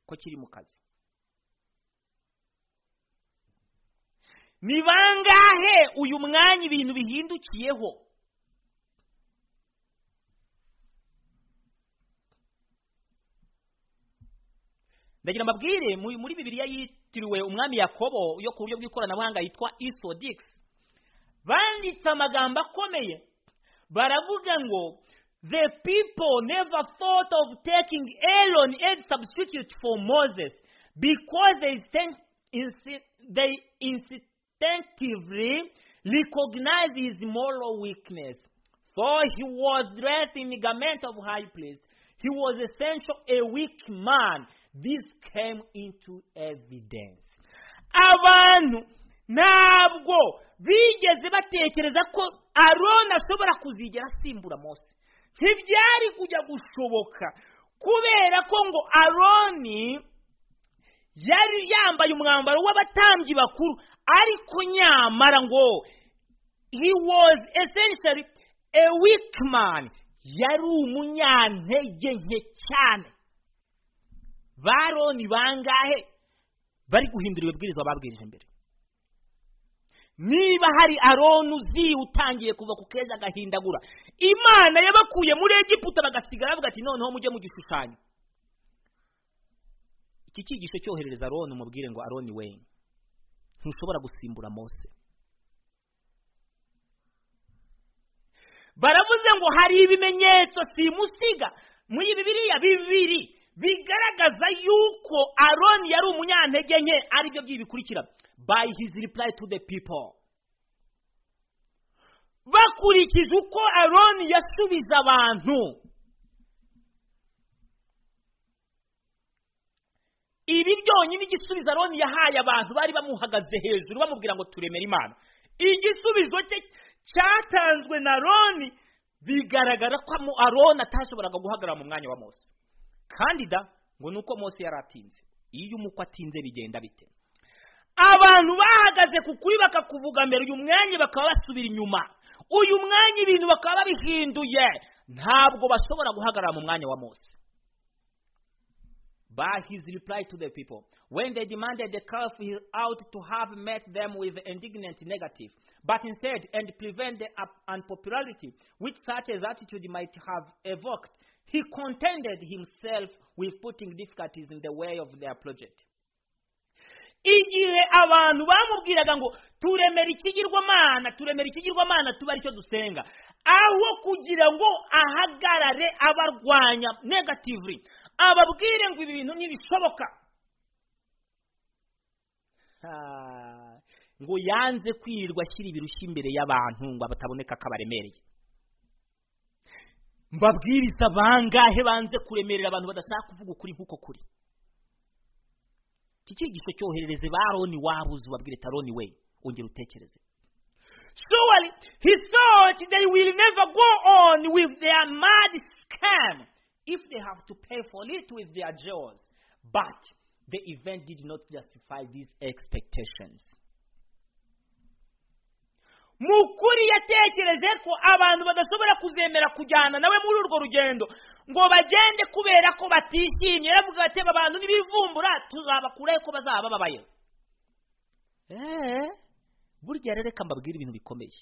ko kiri mu kazi ni bangahe uyu mwanya ibintu bihindukiyeho ndagira mbabwire muri bibiliya yitiriwe umwami yakobo yo ku buryo bw'ikoranabuhanga yitwa isodikisi banditse amagambo akomeye baravuga ngo the people never thought of taking Aaron as substitute for Moses because they, sen- insi- they instinctively recognize his moral weakness for he was dressed in garment of high place he was essential a weak man this came into evidence abantu ntabwo bigeze batekereza ko aroni ashobora kuzigera asimbura mose ntibyari kujya gushoboka kubera ko ngo aroni yari yambaye umwambaro w'abatambyi bakuru ariko nyamara ngo he was essentially a weak man yari umunyantege nke cyane baroni bangahe bari guhindura ibibwirizwa babwirije mbere niba hari aroni uzi utangiye kuva ku keza agahindagura imana yabakuye muri egiputa bagasigara bavuga ati noneho mujye mu gishushanyo iki cyigisho cyoherereza aroni umubwire ngo aroni we ntushobora gusimbura mose baravuze ngo hari ibimenyetso simusiga muri bibiriya bibiri bigaragaza yuko aroni yari umunyantege nke aribyo by'ibi bikurikira by his reply to the people bakurikije uko aroni yasubije abantu ibi byonyine igisubizo aroni yahaye abantu bari bamuhagaze hejuru bamubwira ngo turemere imana igisubizo cye cyatanzwe na aroni bigaragara ko aroni atashoboraga guhagarara mu mwanya wa mose kandida ngo ni uko mose yari atinze iyo umukwe atinze bigenda bite abantu bahagaze ku kuri bakakuvuga mbere uyu mwanya bakaba basubira inyuma uyu mwanya ibintu bakaba babihinduye ntabwo bashobora guhagarara mu mwanya wa mose But his reply to the people, when they demanded the calf, he ought to have met them with indignant negative, but instead, and prevent the up- unpopularity which such as attitude might have evoked, he contented himself with putting difficulties in the way of their project. igihe abantu bamubwiraga ngo turemera ikigirwamana turemera ikigirwamana tuba aricyo dusenga aho kugira ngo ahagarare abarwanya negatively ababwire ngo ibi bintu ntibishoboka Ah, ngo yanze kwirirwa ashyira ibirushyi imbere y'abantu ngo bataboneka ko abaremereye mbabwiriza bangahe banze kuremerera abantu badashaka kuvuga ukuri nk'uko kuri iki cyigisho cyoherereze ba aroni wabuze ubabwire taroni we ongera utekereze surely he thought they will never go on with their mad scam if they have to pay for it with their jaws but the event did not justify these expectations mu kuri yatekereje ko abantu badashobora kuzemera kujyana nawe muri urwo rugendo ngo bagende kubera ko batishimye yaravuga ati aba bantu n'ibivumbura tuzabakuraho ko bazaba babaye eee burya rero reka mbabwire ibintu bikomeye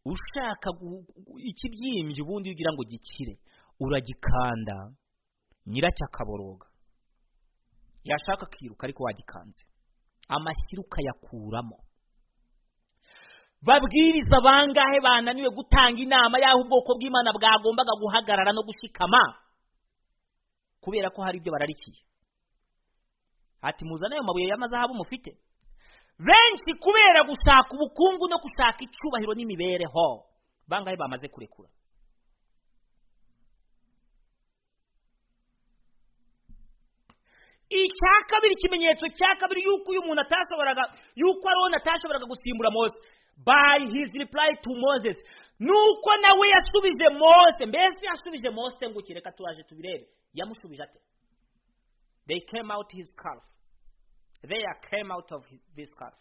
ushaka gu- gu- ikibyimbye ubundi ugira ngo gikire uragikanda nyiracyo akaboroga yashaka akiruka ariko wagikanze amashyira ukayakuramo babwiriza bangahe bananiwe gutanga inama y'aho ubwoko bw'imana bwagombaga guhagarara no gushikama kubera ko hari ibyo bararikiye ati muzane ayo mabuye y'amazahabu mufite benshi kubera gushaka ubukungu no gushaka icubahiro n'imibereho bangahe bamaze kurekura icya kabiri ikimenyetso cya kabiri yuko uyu muntu atashoboraga yuko aroni atashoboraga gusimbura mose by his reply to moses nuko nawe yasubije mose mbese yasubije mose ngo kireka turaje tubirebe yamushubije ate they came out his calf they came out of his, this calf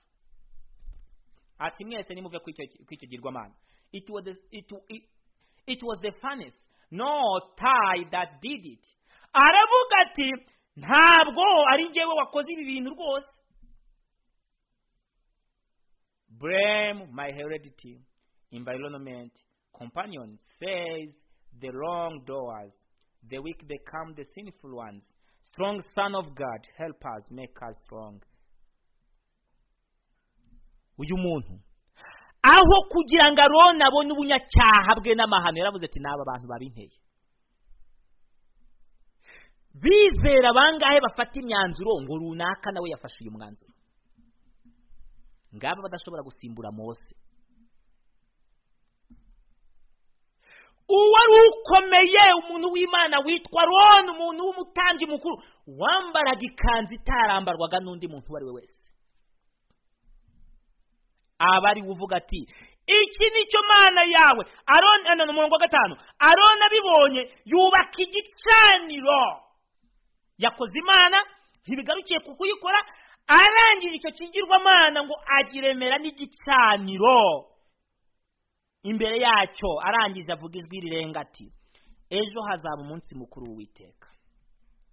ati mwese nimuve ku icyo- ku icyo girwamana it was the- it, it, it was the furnace no tie that did it aravuga ati ntabwo ari njyewe wakoze ibi bintu rwose blame my heredity environment companion says the wrongdoers the weak become the sinful ones strong son of god help us make us strong uyu muntu aho kugira ngo aroni abone ubunyacyaha bwe n'amahano yaravuze ati n'aba bantu babinteye bizera bangahe bafata imyanzuro ngo runaka nawe yafashe uyu mwanzuro ngaba badashobora gusimbura mose uwari ukomeye umuntu w'imana witwa roni umuntu w'umutambyi mukuru wambaraga ikanzu itarambarwaga n'undi muntu uwo ari we wese aba ari we uvuga ati iki nicyo mana yawe aroni ano ni umurongo wa gatanu aroni abibonye yubaka igicaniro yakoze imana ntibigarukiye ku kuyikora arangije icyo kigirwamana ngo agiremera n'igicaniro imbere yacyo arangije avuga ijwi rirenga ati ejo hazaba umunsi mukuru w'uwiteka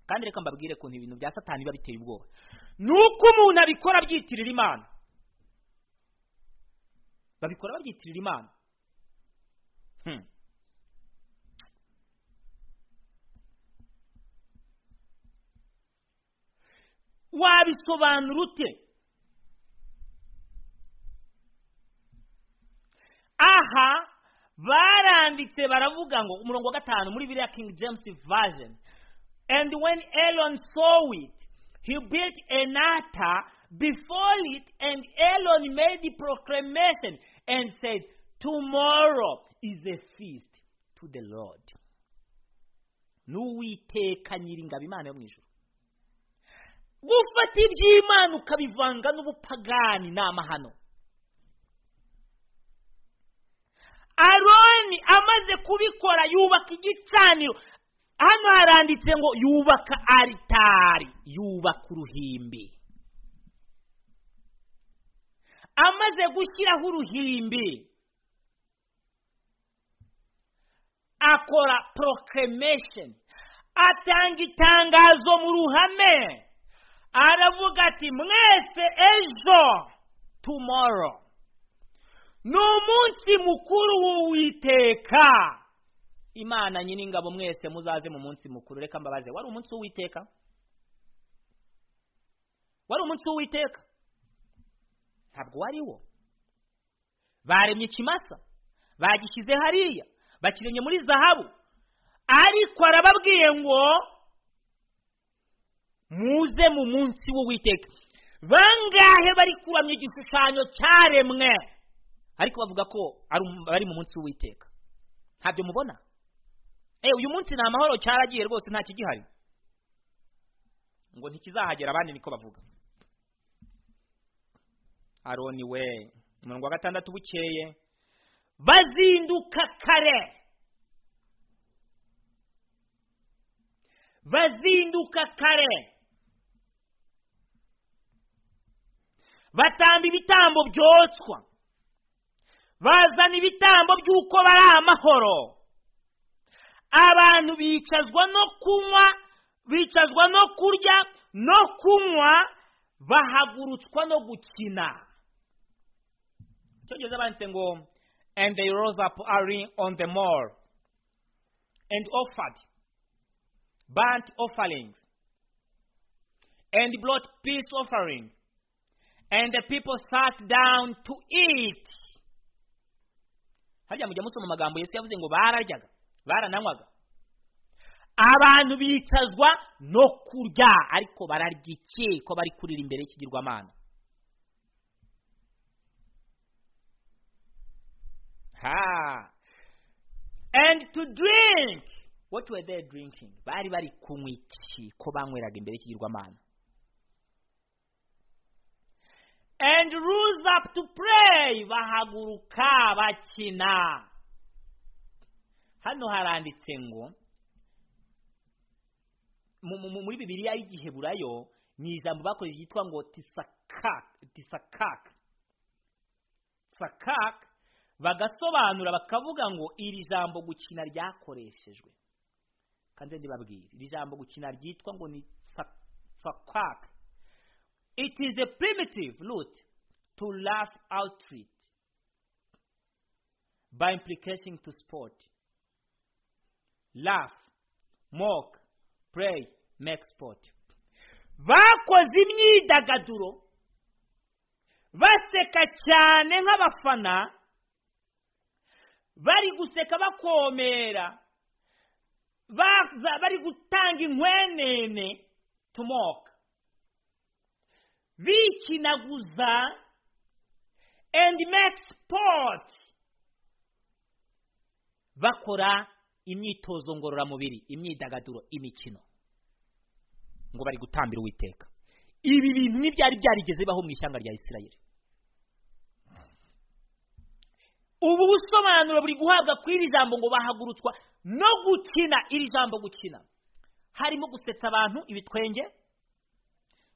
kandi reka mbabwire ukuntu ibintu bya satani biba biteye ubwoba ni uko umuntu abikora abyitirira imana babikora babyitirira imana Hmm. wabisobanura ute aha baranditse baravuga ngo umurongo wa gatanu muri biriya king james version and when elon saw it he built an altar before it and elon made the proclamation and said tomorrow is a feast to the lord n'uwiteka nyiringabo imana yo mu ijuru gufata iby'imana ukabivanga n'ubupagani ni amahano aroni amaze kubikora yubaka igicaniro hano haranditse ngo yubaka aritari yubaka uruhimbi amaze gushyiraho uruhimbi akora proclamation atanga itangazo mu ruhame aravuga ati mwese ejo tomorrow ni umunsi mukuru w'uwiteka imana nyir'ingabo mwese muzaze mu munsi mukuru reka mbabaze wari umunsi w'uwiteka wari umunsi w'uwiteka ntabwo wari wo baremye ikimasa bagishyize hariya bakiremye muri zahabu ariko arababwiye ngo muze mu munsi w'uwiteka bangahe bari kuramya igishushanyo cyaremwe ariko bavuga ko bari mu munsi w'uwiteka ntabyo mubona eee uyu munsi ni amahoro cyaragiye rwose nta kigihari ngo ntikizahagera abandi niko bavuga aroni we umurongo wa gatandatu bukeye bazinduka kare bazinduka kare batamba ibitambo byotswa bazana ibitambo by'uko bari amahoro abantu bicazwa no kunywa bicazwa no kurya no kunywa bahagurutswa no gukina cyongereza banditse ngo and they rose up early on the mall and offered burnt offerings and brought peace offering and the people sat down to eat harya mujya musoma amagambo yesu yavuze ngo bararyaga barananywaga abantu bicazwa no kurya ariko bararya iki ko bari kurira imbere y'ikigirwamana ha and to drink what were they drinking bari bari kunywa iki ko banyweraga imbere y'ikigirwamana and rose up to pray bahaguruka bakina hano haranditse ngo muri bibiriya y'igiheburayo ni ijambo bakoresheje ryitwa ngo tisakaka tisakaka sakaka bagasobanura bakavuga ngo iri jambo gukina ryakoreshejwe kandi ndibabwire iri jambo gukina ryitwa ngo ni sakaka it is a primitive root to laugh out it by implication to sport laugh mock pray make sport bakoze imyidagaduro baseka cyane nk'abafana bari guseka bakomera bari gutanga inkwenene tumoka bikinaguza and make sport bakora imyitozo ngororamubiri imyidagaduro imikino ngo bari gutambira uwiteka ibi bintu n'ibyari byarigeze bibaho mu ishyanga rya isirayeli ubu busobanuro buri guhabwa ku iri jambo ngo bahagurutswa no gukina iri jambo gukina harimo gusetsa abantu ibitwenge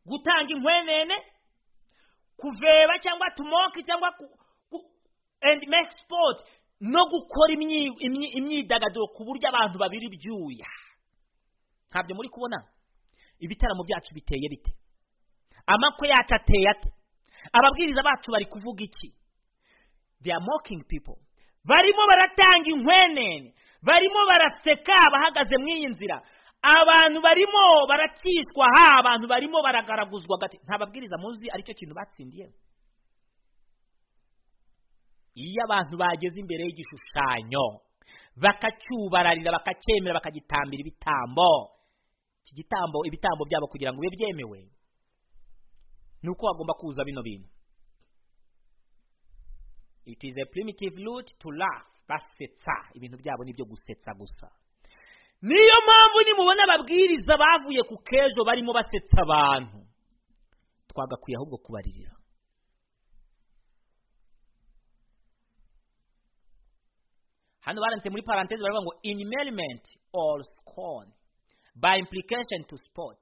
gutanga inkwenene kuveba cyangwa tumoke cyangwa endi meki sipoti no gukora imyidagaduro ku buryo abantu babiri ibyuya ntabyo muri kubona ibitaramo byacu biteye bite amakwe yacu ateye ate ababwiriza bacu bari kuvuga iki they are mocking people barimo baratanga inkwenene barimo baraseka bahagaze mu iyi nzira abantu barimo barakitwa ha abantu barimo baragaraguzwa gati ntababwiriza muzi aricyo kintu batsindiye iyo abantu bageze imbere y'igishushanyo bakacyubararira bakacyemera bakagitambira ibitambo iki gitambo ibitambo byabo kugira ngo bibe byemewe ni uko bagomba kuza bino bintu it is a primitive root to laugh basetsa ibintu byabo ni ibyo gusetsa gusa niyo mpamvu nimubona ababwiriza bavuye ku kejo barimo basetsa abantu twagakwiye ahubwo kubaririra hano baranditse muri parantezi baravuga ngo inimeriment or scorn by implication to sport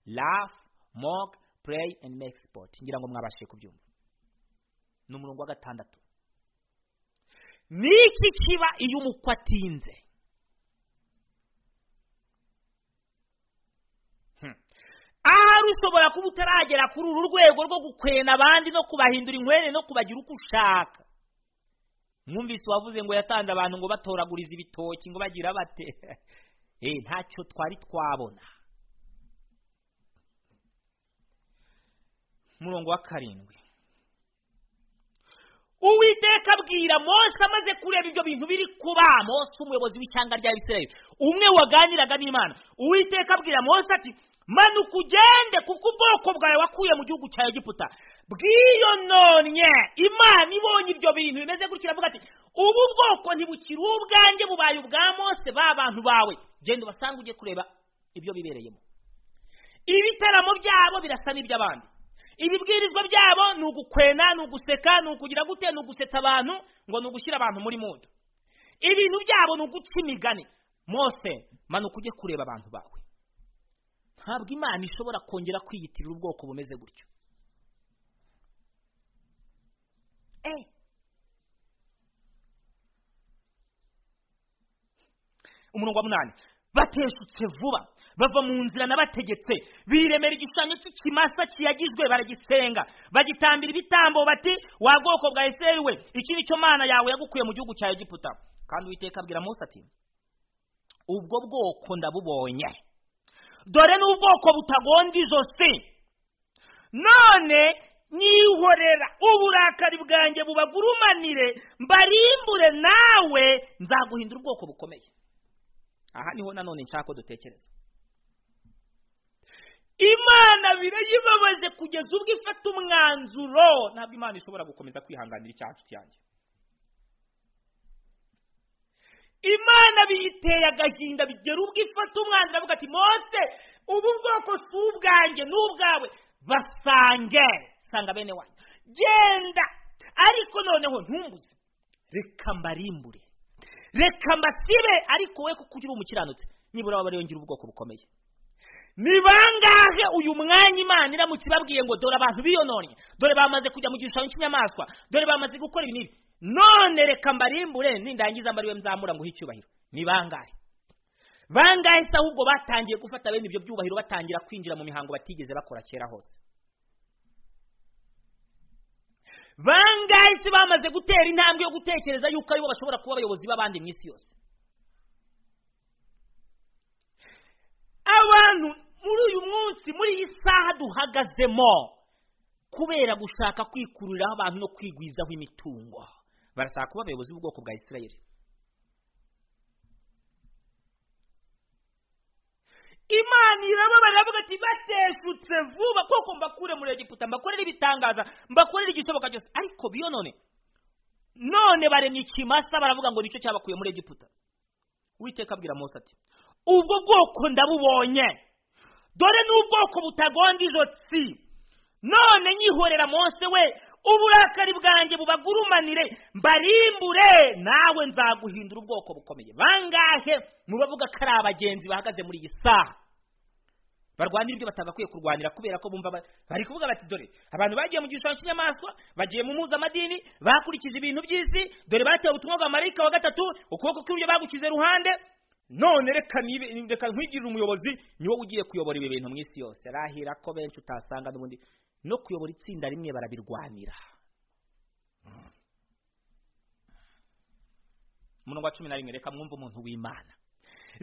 laugh mock pray and make sport ngira ngo mwabashije kubyumva ni umurongo wa gatandatu n'iki kiba iyo umukwe atinze Hmm. ahari ushobora kuba utaragera kuri uru rwego rwo gukwena abandi no kubahindura inkwere no kubagira uko ushaka mwumvise uwavuze ngo yasanze abantu ngo batoraguriza ibitoki ngo bagira bate Eh, ntacyo twari twabona umurongo wa karindwi uwiteka abwira mose amaze kureba ibyo bintu biri kuba mose umuyobozi w'ishyanga rya bisirayeli umwe waganiraga n'imana uwiteka abwira mose ati manuka ugende kuko ubwoko bwawe wakuye mu gihugu cya egiputa bwiyononye imana ibonye ibyo bintu bimeze gutyo iravuga ati ubu bwoko ntibukiri ubwanjye bubaye ubwa mose ba bantu bawe genda ubasange ujye kureba ibyo bibereyemo ibitaramo byabo birasa n'iby'abandi ibibwirizwa byabo ni ugukwena ni uguseka ni ukugira gute ni ugusetsa abantu ngo ni ugushyira abantu muri mudu ibintu byabo ni uguca imigani mose manuka ujye kureba abantu bawe ntabwo imana ishobora kongera kwiyitirira ubwoko bumeze gutyo Eh. umurongo wa munani bateshutse vuba bava mu nzira n'abategetse biremera igishushanyo cy'ikimasa kiyagijwe baragisenga bagitambira ibitambo bati wa bwoko bwa eseri we iki ni cyo mana yawe yagukuye mu gihugu cya egiputa kandi uwiteka abwira mose ati ubwo bwoko ndabubonye dore n'ubwoko butagonda ijosi none nyihorera uburakari bwanjye bubagurumanire mbarimbure nawe nzaguhindura ubwoko bukomeye aha niho nanone nshaka ko dutekereza imana birayibabaje kugeza ubwo ifata umwanzuro ntabwo imana ishobora gukomeza kwihanganira icyaha nshuti yanjye imana biyiteye agahinda bigera ubwo ifata umwanzuro avuga ati mose ubu bwoko si ubwanjye ni ubwawe basange sanga bene wanjye genda ariko noneho ntumbuze reka mbarimbure reka mbasibe ariko we kuko uri umukiranutsi nibura waba yongera ubwoko bukomeye ni bangahe uyu mwanya imana iramutse ibabwiye ngo dore abantu biyononye dore bamaze kujya mu gishushanyo cy'inyamaswa dore bamaze gukora ibi n'ibi none reka mbarimbure nindangiza mbariwe mzamura nguhe icyubahiro ni bangahe bangahe se ahubwo batangiye gufata bene ibyo byubahiro batangira kwinjira mu mihango batigeze bakora kera hose bangahe se bamaze gutera intambwe yo gutekereza yuko aribo bashobora kuba abayobozi b'abandi mu isi yose abantu muri uyu munsi muri iyi saha duhagazemo kubera gushaka kwikururiraho abantu no kwigwizaho imitungo barashaka kuba abayobozi b'ubwoko bwa isirayeli imana irababara iravuga ati bateshutse vuba kuko mbakure muri egiputa mbakorere ibitangaza mbakorere igishoboka cyose ariko biyo none none baremye ikimasa baravuga ngo nicyo cyabakuye muri egiputa witeka abwira mose ati ubwo bwoko ndabubonye dore n'ubwoko butagonda ijotsi none nyihorera mose we uburakari bwanjye bubagurumanire mbarimbure nawe nzaguhindura ubwoko bukomeye bangahe mu bavuga ko ari abagenzi bahagaze muri iyi saha barwanira ibyo batagakwiye kurwanira kubera ko bumva ba- bari kuvuga bati dore abantu bagiye mu gishushanyo cy'inyamaswa bagiye mu mpuzamadini bakurikije ibintu by'isi dore batewe ubutumwa bwa marayika wa gatatu ukuboko kw'iburyo bagukize ruhande none reka nibe- reka nkwigirire umuyobozi ni wowe ugiye kuyobora ibi bintu mu isi yose arahira ko benshi utasanga n'ubundi no kuyobora itsinda rimwe barabirwanira umurongo wa cumi na rimwe reka mwumve umuntu w'imana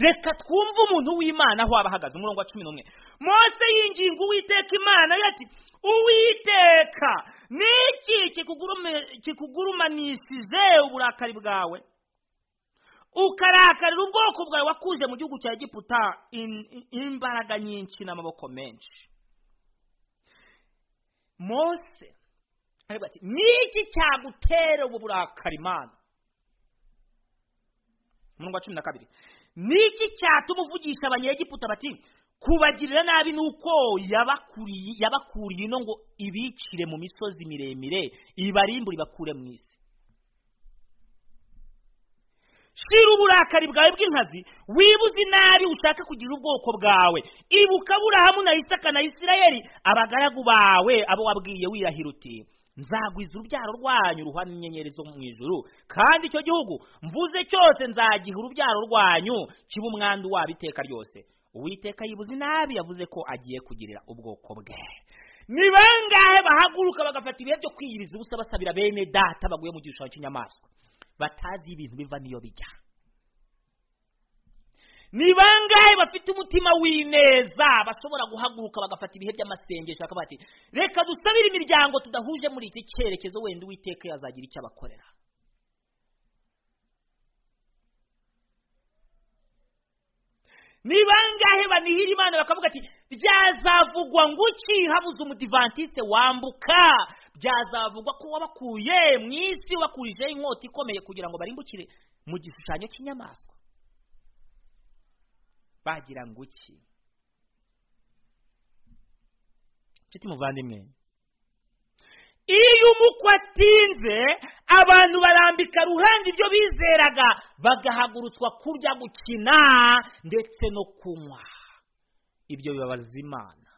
reka twumve umuntu w'imana aho aba ahagaze umurongo wa cumi n'umwe mose yinginga uwiteka imana we ati uwiteka ni iki kikugurume- kikugurumanishije uburakari bwawe ukarakarira ubwoko bwawe wakuze mu gihugu cya egiputa in- in- imbaraga nyinshi n'amaboko menshi mose aravuga ati niki cyagutera ubu burakari imana umurongo wa cumi na kabiri niki cyatuma uvugisha abanyegiputa bati kubagirira nabi ni uko yabakuriye- yabakuriye ino ngo ibicire mu misozi miremire ibarimbure ibakure mu isi shira uburakari bwawe bw'inkazi wibuze inabi ushaka kugira ubwoko bwawe ibuka aburahamu na isaka na isirayeli abagaragu bawe abo wabwiye wirahira uti nzagwiza urubyaro rwanyu ruhwanye inyenyeri zo mu ijuru kandi icyo gihugu mvuze cyose nzagiha urubyaro rwanyu kiba umwandu wabo iteka ryose uwiteka yibuze inabi yavuze ko agiye kugirira ubwoko bwe ni bangahe bahaguruka bagafata ibihe byo kwiyiriza ubusa basabira bene data baguye mu gishushanyo cy'inyamaswa batazi ibintu biva n'iyo bijya ni bangahe bafite umutima w'ineza bashobora guhaguruka bagafata ibihe by'amasengesho bakaba bati reka dusabire imiryango tudahuje muri iki cyerekezo wenda uwiteka yazagira icyo abakorera ni bangahe banihira imana bakavuga ati byazavugwa ngo uki habuze umudivantiste wambuka byazavugwa ko wabakuye mu isi wakurijeho inkota ikomeye kugira ngo barimbukire mu gishushanyo cy'inyamaswa bagira ngo iki nshuti muvandimwe iyo umukwe atinze abantu barambika ruhande ibyo bizeraga bagahagurutswa kurya gukina ndetse no kunywa ibyo bibabaza imana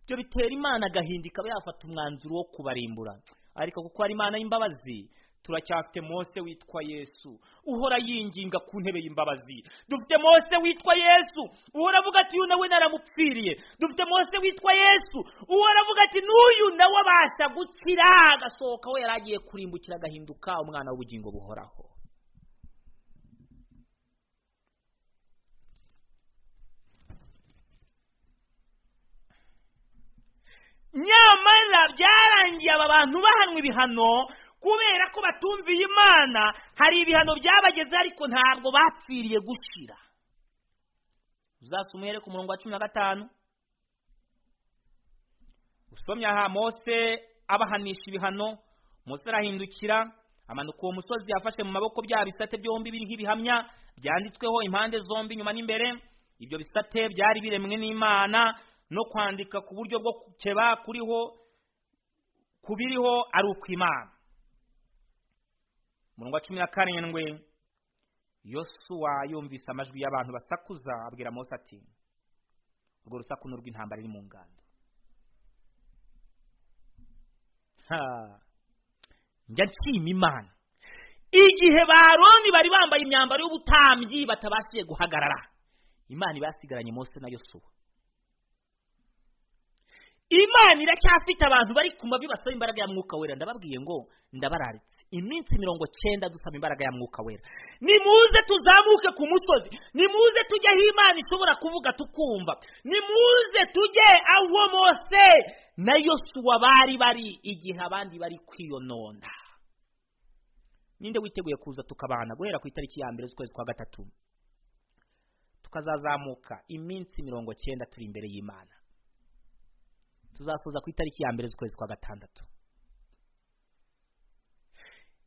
ibyo bitera imana agahinda ikaba yafata umwanzuro wo kubarimbura ariko kuko ari imana y'imbabazi turacyafite mose witwa yesu uhora yinginga ku ntebe y'imbabazi dufite mose witwa yesu uhora avuga ati uyu nawe naramupfiriye dufite mose witwa yesu uhora avuga ati n'uyu nawe abasha gukira agasohoka we yari agiye kurimbukira agahinduka umwana w'ubugingo buhoraho nyamara byarangiye aba bantu bahanwa ibihano kubera ko batumviye imana hari ibihano byabageze ariko ntabwo bapfiriye gushira uzasoma uhere ku murongo wa cumi na gatanu usomye aha mose abahanisha ibihano mose arahindukira amanuka uwo musozi yafashe mu maboko bya bisate byombi biri nk'ibihamya byanditsweho impande zombi inyuma n'imbere ibyo bisate byari biremwe n'imana no kwandika ku buryo bwo gukeba kuriho kubiriho ari ukw'imana umurongo wa cumi na karindwi yosuwa yumvise amajwi y'abantu basakuza abwira mose ati urwo rusaku ni urw'intambara iri mu ngando njya nshima imana igihe ba Aroni bari bambaye imyambaro y'ubutambyi batabashije guhagarara imana ibasigaranye mose na yosuwa imana iracyafite abantu bari ku mavi basaba imbaraga ya mwuka wera ndababwiye ngo ndabararitse iminsi mirongo cyenda dusaba imbaraga ya mwuka wera nimuze tuzamuke ku musozi nimuze tujye aho imana ishobora kuvuga tukumva nimuze tujye aho mose na yosuwa bari bari igihe abandi bari kwiyonona ninde witeguye kuza tukabana guhera ku itariki ya mbere z'ukwezi kwa gatatu tukazazamuka iminsi mirongo cyenda turi imbere y'imana tuzasoza ku itariki ya mbere z'ukwezi kwa gatandatu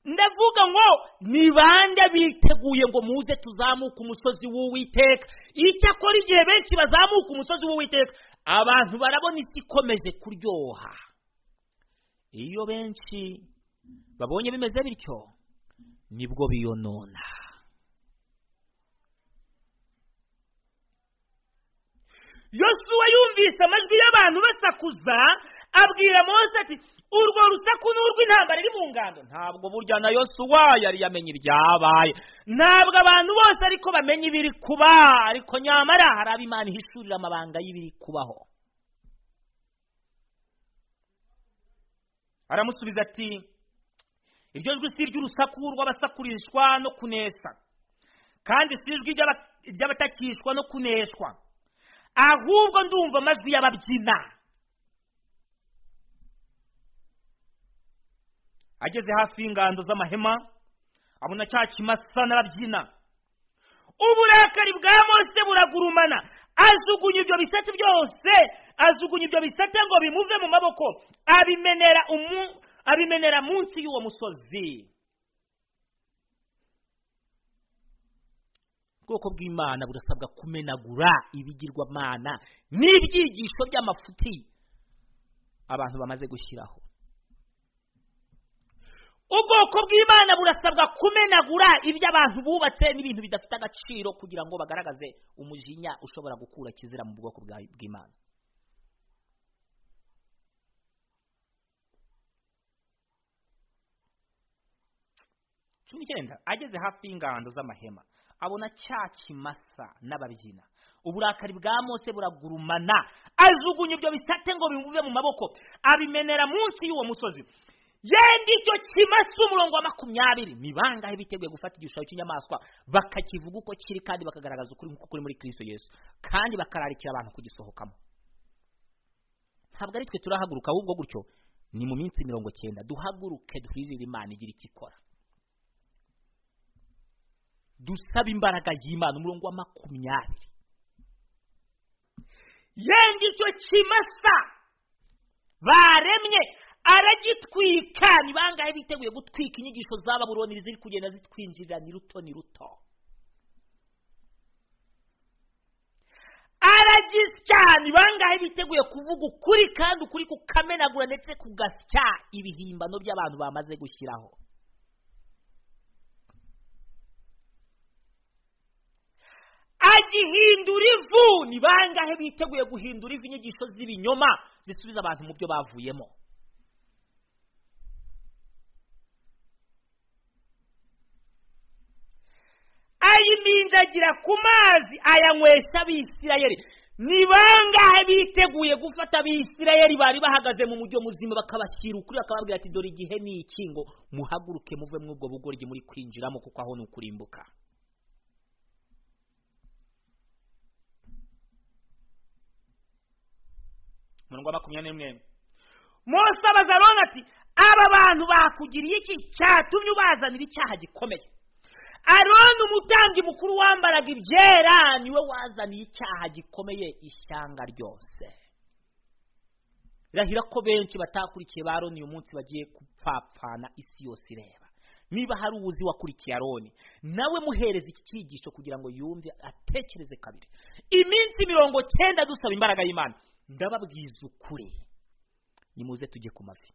ndavuga ngo ni bande biteguye ngo muze tuzamuke umusozi w'uwiteka icyakora igihe benshi bazamuka umusozi w'uwiteka abantu barabona isi ikomeje kuryoha iyo benshi babonye bimeze bityo nibwo biyonona yosuwa yumvise amajwi y'abantu basakuza abwira mose ati urwo rusaku ni urw'intambara iri mu ngando ntabwo burya na yosuwa yari yamenye ibyabaye ntabwo abantu bose ariko bamenya ibiri kuba ariko nyamara hari abo imana ihishurira amabanga y'ibiri kubaho aramusubiza ati iryo jwi si iry'urusaku rw'abasakurishwa no kuneshwa kandi si ijwi ry'abatakishwa no kuneshwa ahubwo ndumva amajwi y'ababyina ageze hafi y'ingando z'amahema abona cya kimasa n'ababyina uburakari bwa mose buragurumana ajugunya ibyo bisate byose ajugunya ibyo bisate ngo bimuve mu maboko abimenera umu abimenera munsi y'uwo musozi ubwoko bw'imana burasabwa kumenagura ibigirwamana n'ibyigisho by'amafuti abantu bamaze gushyiraho ubwoko bw'imana burasabwa kumenagura ibyo abantu bubatse n'ibintu bidafite agaciro kugira ngo bagaragaze umujinya ushobora gukura kizira mu bwoko bw'imana cumi n'icyenda ageze hafi y'ingando z'amahema abona cya kimasa n'ababyina uburakari bwa mose buragurumana ajugunya ibyo bisate ngo bimuve mu maboko abimenera munsi y'uwo musozi yenda icyo kimasa umurongo wa makumyabiri ni bangahe biteguye gufata igishushanyo cy'inyamaswa bakakivuga uko kiri kandi bakagaragaza ukuri nk'uko kuri muri kirisito yesu kandi bakararikira abantu kugisohokamo ntabwo ari twe turahaguruka ahubwo gutyo ni mu minsi mirongo cyenda duhaguruke duhirire imana igira icyo ikora dusaba imbaraga y'imana umurongo wa makumyabiri yenda icyo kimasa baremye aragitwika ni bangahe biteguye gutwika inyigisho z'ababuroni ziri kugenda zitwinjirira ni ruto ni ruto aragisya ni bangahe biteguye kuvuga ukuri kandi ukuri kukamenagura ndetse kugasya ibihimbano by'abantu bamaze gushyiraho agihindura ivu ni bangahe biteguye guhindura ivu inyigisho z'ibinyoma zisubiza abantu mu byo bavuyemo ayiminjagira ku mazi ayanywesha abisirayeli ni bangahe biteguye gufata abisirayeli bari bahagaze mu mujyi muzima bakabashyira ukuri bakababwira ati dore igihe ni iki ngo muhaguruke muve muri ubwo bugoryi muri kwinjiramo kuko aho ni ukurimbuka umurongo wa makumyabiri n'umwe mose abaza aroni ati aba bantu bakugiriye iki cyatumye ubazanira icyaha gikomeye aroni umutambyi mukuru wambaraga ibyera niwe wazaniye icyaha gikomeye ishyanga ryose birahira ko benshi batakurikiye ba aroni uyu munsi bagiye gupfapfana isi yose ireba niba hari uwuzi wakurikiye aroni nawe muhereza iki cyigisho kugira ngo yumve atekereze kabiri iminsi mirongo cyenda dusaba imbaraga y'imana ndababwiza ukuri nimuze tujye ku mavi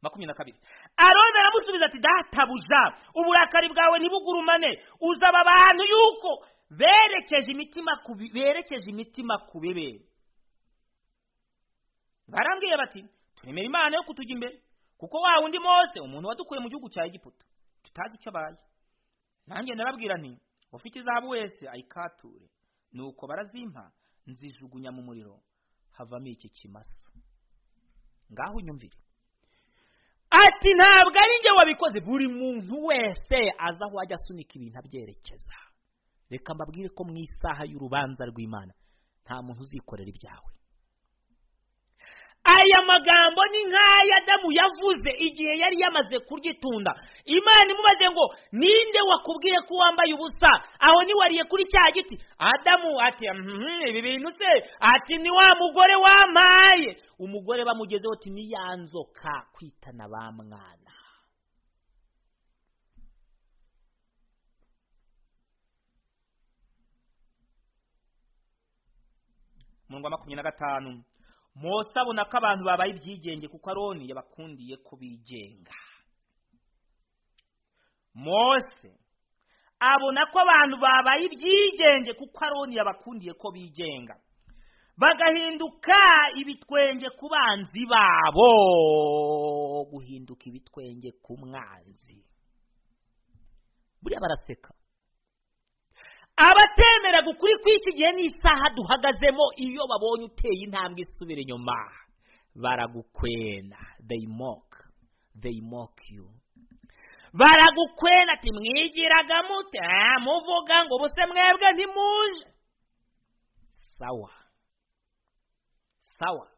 makumyabiri na kabiri aroni aramusubiza ati databuja uburakari bwawe ntibugurumane uzaba abantu yuko berekeje imitima ku bi- berekeje imitima ku bibe barambwiye bati turemera imana yo kutujya imbere kuko wa wundi mose umuntu wadukuye mu gihugu cya egiputa tutazi icyo abaye nanjye narabwira nti ufite izahabu wese ayikature nuko barazimpa nzijugunya mu muriro havamo iki kimasa ngaho unyumvire ati ntabwo ari njye wabikoze buri muntu wese aza aho ajya asunika ibintu abyerekeza reka mbabwire ko mu isaha y'urubanza rw'imana nta muntu uzikorera ibyawe aya magambo ni nk'ayo adamu yavuze igihe yari yamaze kuryitunda imana imubaze ngo ninde wakubwiye ko wambaye ubusa aho niwariye kuri cya giti adamu ati "Mhm, ibi bintu se ati ni wa mugore wampaye umugore bamugezeho ati ni ya nzoka kwitana ba mwana umurongo wa makumyabiri na gatanu mose abona ko abantu babaye ibyigenge kuko aroni yabakundiye ko bigenga mose abona ko abantu babaye ibyigenge kuko aroni yabakundiye ko bigenga bagahinduka ibitwenge ku banzi babo guhinduka ibitwenge ku mwanzi buriya baraseka abatemeraga ukuri kw'iki gihe n'isaha duhagazemo iyo babonye uteye intambwe isubira inyuma baragukwena they mock they mock you baragukwena ati mwigiraga mute Ah, muvuga ngo ubuse mwebwe ntimuje sawa sawa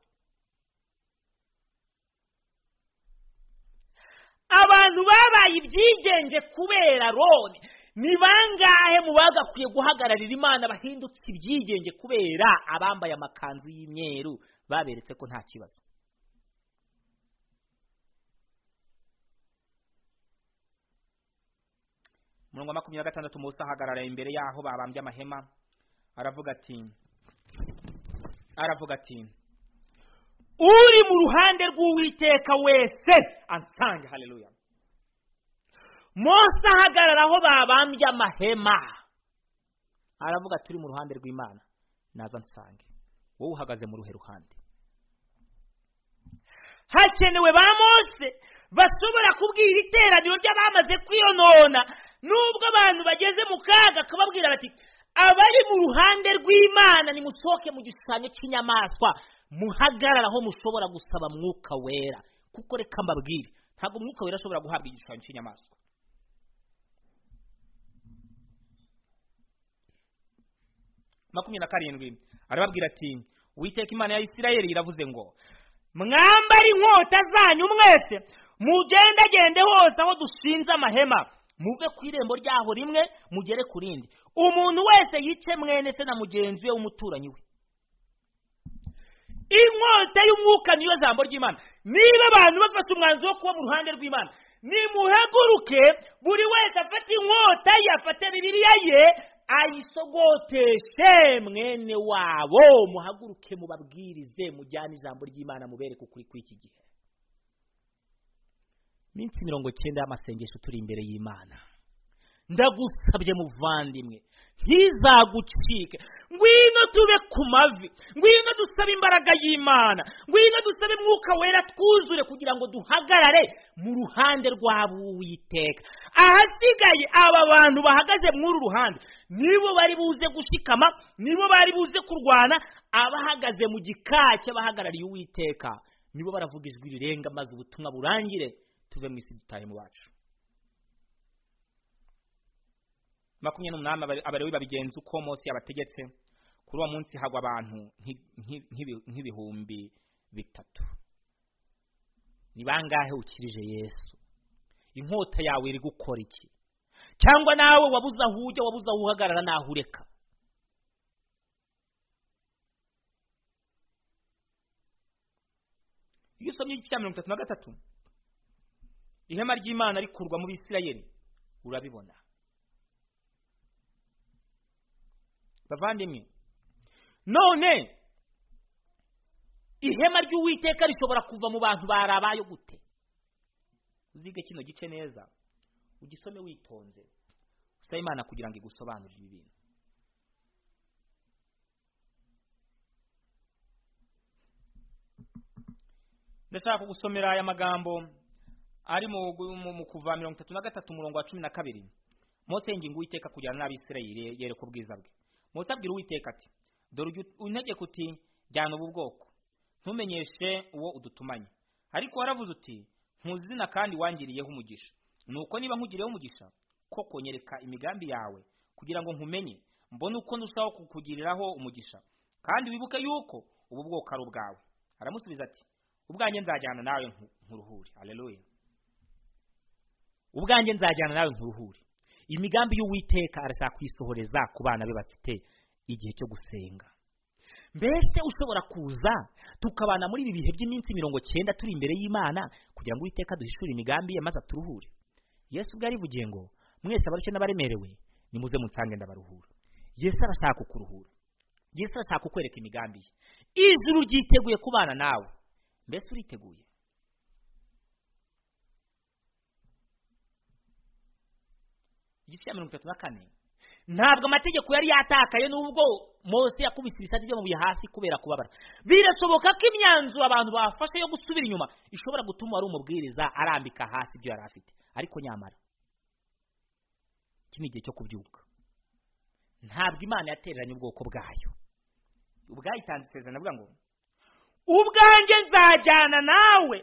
abantu babaye ibyigenge kubera roni ni bangahe mu bagakwiye guhagararira imana bahindutse ibyigenge kubera abambaye amakanzu y'imyeru baberetse ko nta kibazo umurongo wa makumyabiri na gatandatu mose ahagarara imbere y'aho babambye amahema aravuga ati aravuga ati uri mu ruhande rw'uwiteka wese ansange haleluya mose ahagarara aho babambye amahema aravuga turi mu ruhande rw'imana naza nsange wowe uhagaze mu ruhe ruhande hakenewe ba mose bashobora kubwira iteraniro ry'abamaze kwiyonona nubwo abantu bageze mu kaga akababwira bati abari mu ruhande rw'imana nimusohoke mu gishushanyo cy'inyamaswa muhagarara aho mushobora gusaba mwuka wera kuko reka mbabwire ntabwo umwuka wera ashobora guhabwa igishushanyo cy'inyamaswa makumyabiri na karindwi arababwira ati witeka imana ya isirayeli iravuze ngo mwambare inkota zanyu mwese mugendagende hose aho dushinze amahema muve ku irembo ryaho rimwe mugere ku rindi umuntu wese yice mwene se na mugenzi we w'umuturanyi we inkota y'umwuka niyo jambo ry'imana niba abantu bafata umwanzuro wo kuba mu ruhande rw'imana nimuhaguruke buri wese afate inkota ye afate bibiliya ye ayisogoteshe mwene wabo muhaguruke mubabwirize mujyane ijambo ry'imana mubereke ukuri kw'iki gihe minsi mirongo cyenda y'amasengesho turi imbere y'imana ndagusabye muvandimwe ntizagucike ngwino tube ku mavi ngwino dusabe imbaraga y'imana ngwino dusabe mwuka wera twuzure kugira ngo duhagarare mu ruhande rw'abuwiteka ahasigaye aba bantu bahagaze mw'uru ruhande nibo bari buze gushikama nibo bari buze kurwana abahagaze mu gikaca bahagarariye uwiteka nibo baravuga ijwi rirenga maze ubutumwa burangire tuve mu isi dutahe mu bacu makumyabiri n'umunani abalewi babigenza uko mose yabategetse kuri uwo munsi hagwa abantu nk'ibihumbi bitatu ni bangahe ukirije yesu inkota yawe iri gukora iki cyangwa nawe wabuze aho ujya wabuze aho uhagarara n'aho ureka iyo usomye igice cya mirongo itatu na gatatu ihema ry'imana rikurwa mu bisirayeri urabibona bavandimwe none ihema ry'uwiteka rishobora kuva mu bantu barabayo gute uzige kino gice neza ugisome witonze usaba imana kugira ngo igusobanurire ibi bintu ndashaka kugusomera aya magambo ari mu kuva mirongo itatu na gatatu umurongo wa cumi na kabiri mose yinginga uwiteka kujyana n'abisirayeli yereka ubwiza bwe mose abwira uwiteka ati dore untegeka uti jyana ubu bwoko ntumenyeshe uwo udutumanye ariko waravuze uti ntuzina kandi wangiriyeho umugisha nuko niba nkugiriyeho umugisha koko nyereka imigambi yawe kugira ngo nkumenye mbone uko ndushaho kukugiriraho umugisha kandi wibuke yuko ubu bwoko ari ubwawe aramusubiza ati ubwanjye nzajyana nawe nkuruhure areruye ubwanjye nzajyana nawe nkuruhure imigambi y'uwiteka arashaka kuyisohoreza ku bana be bafite igihe cyo gusenga mbese ushobora kuza tukabana muri ibi bihe by'iminsi mirongo cyenda turi imbere y'imana kugira ngo uwiteka duhishure imigambi ye maze aturuhure yesu ubwo yarivugiye ngo mwese abarushye n'abaremerewe nimuze munsange ndabaruhura yesu arashaka kukuruhura yesu arashaka kukwereka imigambi ye ijuru ryiteguye kubana nawe mbese uriteguye igice cya mirongo itatu na kane ntabwo amategeko yari yatakaye n'ubwo mose yakubise ibisate by'amabuye hasi kubera kubabara birashoboka ko imyanzuro abantu bafashe yo gusubira inyuma ishobora gutuma uwari umubwiriza arambika hasi ibyo yari afite ariko nyamara iki ni igihe cyo kubyuka ntabwo imana yatereranye ubwoko bwayo ubwayitanze isezerano avuga ngo ubwanjye nzajyana nawe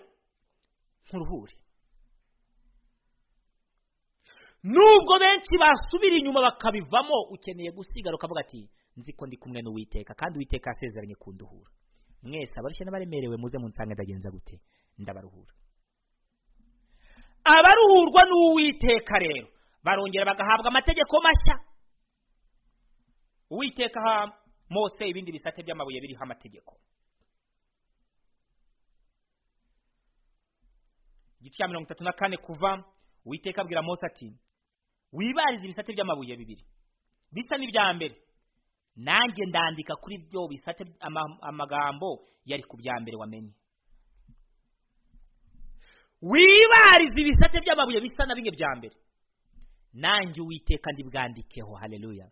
nkuruhure nubwo benshi basubira inyuma bakabivamo ukeneye gusigara ukavuga ati nzi ko ndi kumwe n'uwiteka kandi uwiteka yasezeranye kunduhura mwese abarushye n'abaremerewe muze mu nsanga ndagenza gute ndabaruhura abaruhurwa n'uwiteka rero barongera bagahabwa amategeko mashya uwiteka aha mose ibindi bisate by'amabuye biriho amategeko igice cya mirongo itatu na kane kuva uwiteka abwira mose ati wibarize ibisate by'amabuye bibiri bisa n'ibya mbere nanjye ndandika kuri byo bisate amagambo yari ku bya mbere wamenye wibarize ibisate by'amabuye bisa na bimwe bya mbere nanjye uwiteka ndibwandikeho hareruya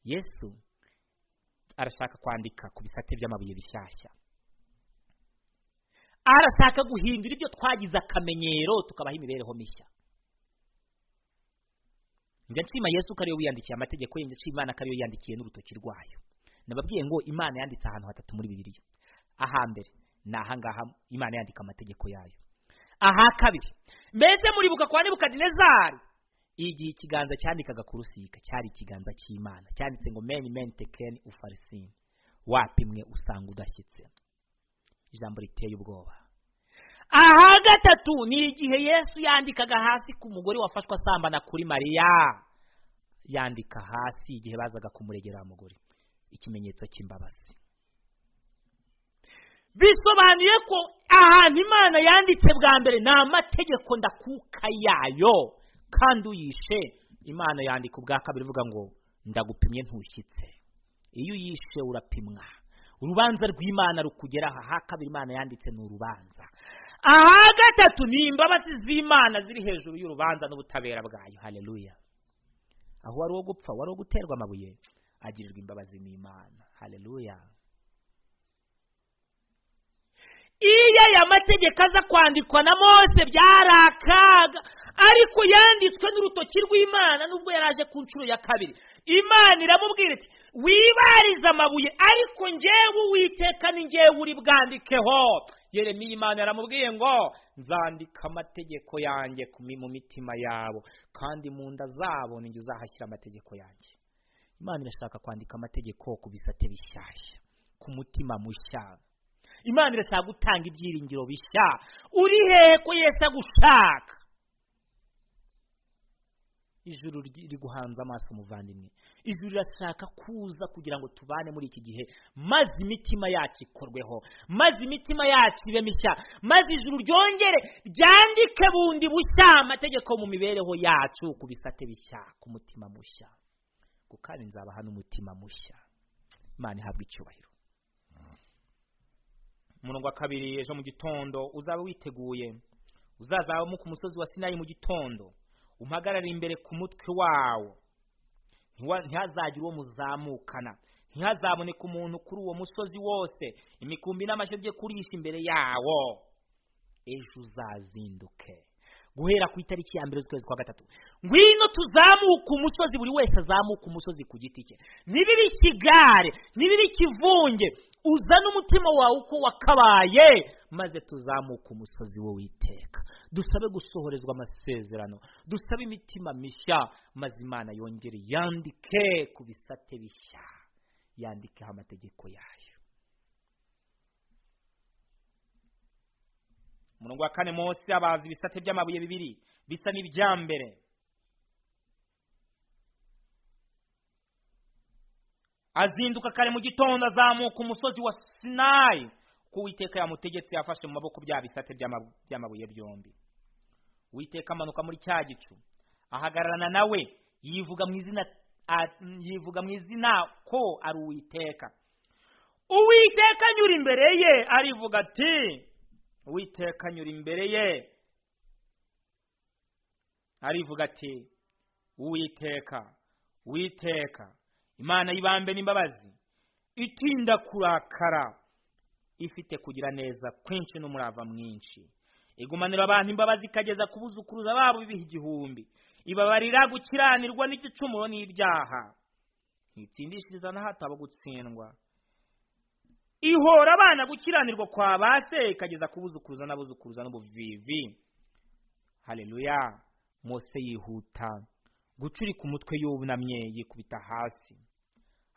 yesu arashaka kwandika ku bisate by'amabuye bishyashya arashaka guhindura ibyo twagize akamenyero tukabaho imibereho mishya njya nshima yesu ko ariyo wiyandikiye amategeko ye njya nshima imana ko ariyo yiyandikiye n'urutoki rwayo nababwiye ngo imana yanditse ahantu hatatu muri bibiliya ahambere ni ahangaha imana yandika amategeko yayo aha kabiri mbese muribuka kwa nebukadinezari igihe ikiganza cyandikaga ku rusika cyari ikiganza cy'imana cyanditse ngo meni meni tekeni ufarisini wapimwe usanga udashyitse ijambo riteye ubwoba aha gatatu ni igihe yesu yandikaga hasi ku mugore wafashwe asambana kuri mariya yandika hasi igihe bazaga kumuregera mugore ikimenyetso cy'imbabazi bisobanuye ko ahantu imana yanditse bwa mbere ni amategeko ndakuka yayo kandi uyishe imana yandika ubwa kabiri ivuga ngo ndagupimye ntushyitse iyo uyishe urapimwa urubanza rw'imana rukugera aha kabiri imana yanditse ni urubanza aha gatatu ni imbabazi z'imana ziri hejuru y'urubanza n'ubutabera bwayo hareruya aho wari uwo gupfa wari uwo guterwa amabuye agirirwa imbabazi n'imana hareruya iyo aya mategeko aza kwandikwa na mose byari akaga ariko yanditswe n'urutoki rw'imana nubwo yari aje ku nshuro ya kabiri imana iramubwira iti wibarize amabuye ariko ngewe uwiteka ni ngewe uri bwandikeho yeremiya imana yaramubwiye ngo nzandika amategeko yanjye mu mitima yabo kandi mu nda zabo ninjye uzahashyira amategeko yanjye imana irashaka kwandika amategeko ku bisate bishyashya ku mutima mushya imana irashaka gutanga ibyiringiro bishya uri hehe ko yesi agushaka ijuru riri guhanza amaso umuvandimwe ijuru rirashaka kuza kugira ngo tubane muri iki gihe maze imitima yacu ikorweho maze imitima yacu ibe mishya maze ijuru ryongere ryandike bundi bushya amategeko mu mibereho yacu ku bisate bishya ku mutima mushya kandi nzabaha n'umutima mushya imana ihabwa icyubahiro umurongo wa kabiri ejo mu gitondo uzaba witeguye uzazamuka umusozi wa sinayi mu gitondo umpagarare imbere ku mutwe wawo ntihazagire uwo muzamukana ntihazaboneke umuntu kuri uwo musozi wose imikumbi n'amashyo bye kurisha imbere yawo ejo uzazinduke guhera ku itariki ya mbere z'ukwezi kwa gatatu ngwino tuzamuke umusozi buri wese azamuke umusozi ku giti cye nibiba ikigare nibiba ikivunge uzane umutima wawe uko wakabaye maze tuzamuke umusozi wo witeka dusabe gusohorezwa amasezerano dusabe imitima mishya maze imana yongere yandike ku bisate bishya yandikeho amategeko yayo umurongo wa kane munsi abazi ibisate by'amabuye bibiri bisa n'ibya mbere azinduka kare mu gitondo azamuka umusozi wa sinayi ko uwiteka yamutegetse yafashe mu maboko bya bisate by'amabuye byombi uwiteka amanuka muri cya gicu ahagararana nawe yivuga mu izina yivuga mu izina ko ari uwiteka uwiteka anyura imbere ye arivuga ati uwiteka anyura imbere ye arivuga ati uwiteka uwiteka imana y'ibambe n'imbabazi itinda kurakara ifite kugira neza kwinshi n'umurava mwinshi igumanira abantu imbabazi ikageza ku buzukuruza babo ibihe igihumbi ibabarira gukiranirwa n'igicumuro n'ibyaha ntitsindishiriza na hato abo gutsindwa ihora abana gukiranirwa kwa ba se ikageza ku buzukuruza n'abuzukuruza n'ubuvivi hareruya mose yihuta gucurika umutwe yunamye yikubita hasi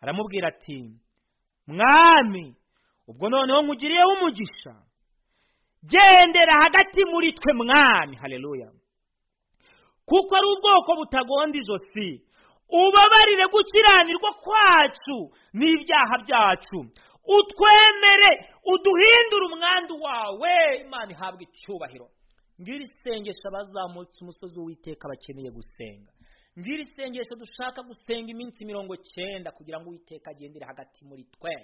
aramubwira ati mwami ubwo noneho nkugiriyeho umugisha gendera hagati muri twe mwami hareruya kuko ari ubwoko butagonda ijosi ubabarire gukiranirwa kwacu n'ibyaha byacu utwemere uduhindure umwandu wawe imana ihabwa icyubahiro ngiri isengesho abazamutse umusozi w'uwiteka bakeneye gusenga ngiri isengesho dushaka gusenga iminsi mirongo cyenda kugira ngo uwiteka agendere hagati muri twe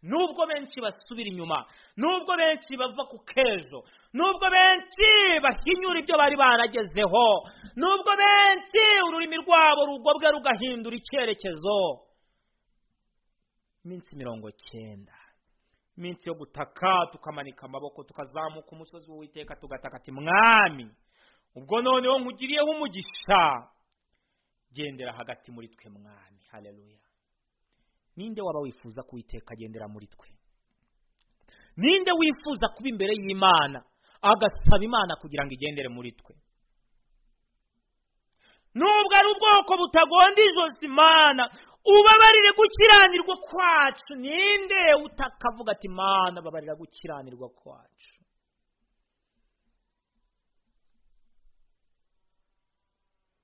nubwo benshi basubira inyuma nubwo benshi bava ku kejo nubwo benshi bahinyura ibyo bari baragezeho nubwo benshi ururimi rwabo rugobwa rugahindura icyerekezo iminsi mirongo cyenda iminsi yo gutaka tukamanika amaboko tukazamuka umusozi w'uwiteka tugataka ati mwami ubwo noneho nkugiriyeho umugisha gendera hagati muri twe mwami hareruya ninde waba wifuza ko uwiteka agendera muri twe ninde wifuza kuba imbere y'imana agasaba imana kugira ngo igendere muri twe nubwo ari ubwoko butagonda ijosi imana ubabarire gukiranirwa kwacu ninde utakavuga ati imana babarira gukiranirwa kwacu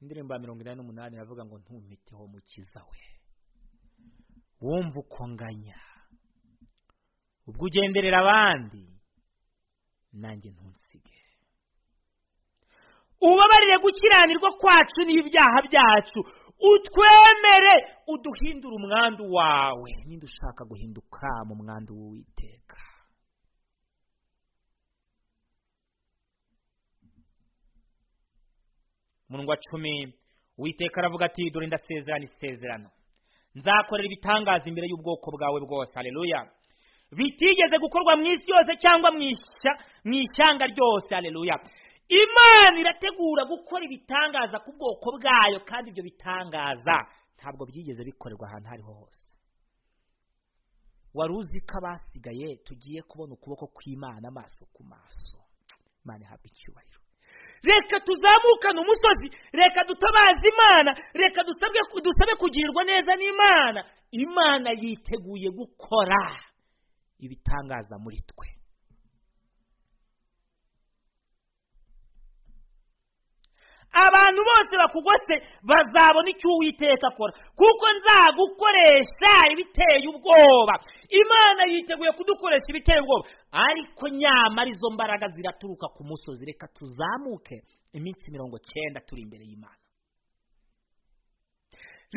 indirimbo ya mirongo inani n'umunani iravuga ngo ntumiteho mukiza we wumva uko nganya ubwo ugenderera abandi nanjye ntunsige ubabarire gukiranirwa kwacu n'ibyaha byacu utwemere uduhindure umwandu wawe ninde ushaka guhinduka mu mwandu w'uwiteka mundwa cumi uwiteka aravuga ati dore ndasezerana isezerano nzakorera ibitangaza imbere y'ubwoko bwawe bwose hareruya bitigeze gukorwa mu isi yose cyangwa mu ishyanga ryose hareruya imana irategura gukora ibitangaza ku bwoko bwayo kandi ibyo bitangaza ntabwo byigeze bikorerwa ahantu aho ariho hose wari uzi ko abasigaye tugiye kubona ukuboko kw'imana amaso ku maso imana ihabwa icyubahiro reka tuzamukane umusozi reka dutabaze imana reka dusabe kugirwa neza n'imana imana yiteguye gukora ibitangaza muri twe abantu bose bakugose bazabona icyo uwiteka akora kuko nzagukoresha ibiteye ubwoba imana yiteguye kudukoresha ibiteye ubwoba ariko nyamara izo mbaraga ziraturuka ku musozi reka tuzamuke iminsi mirongo cyenda turi imbere y'imana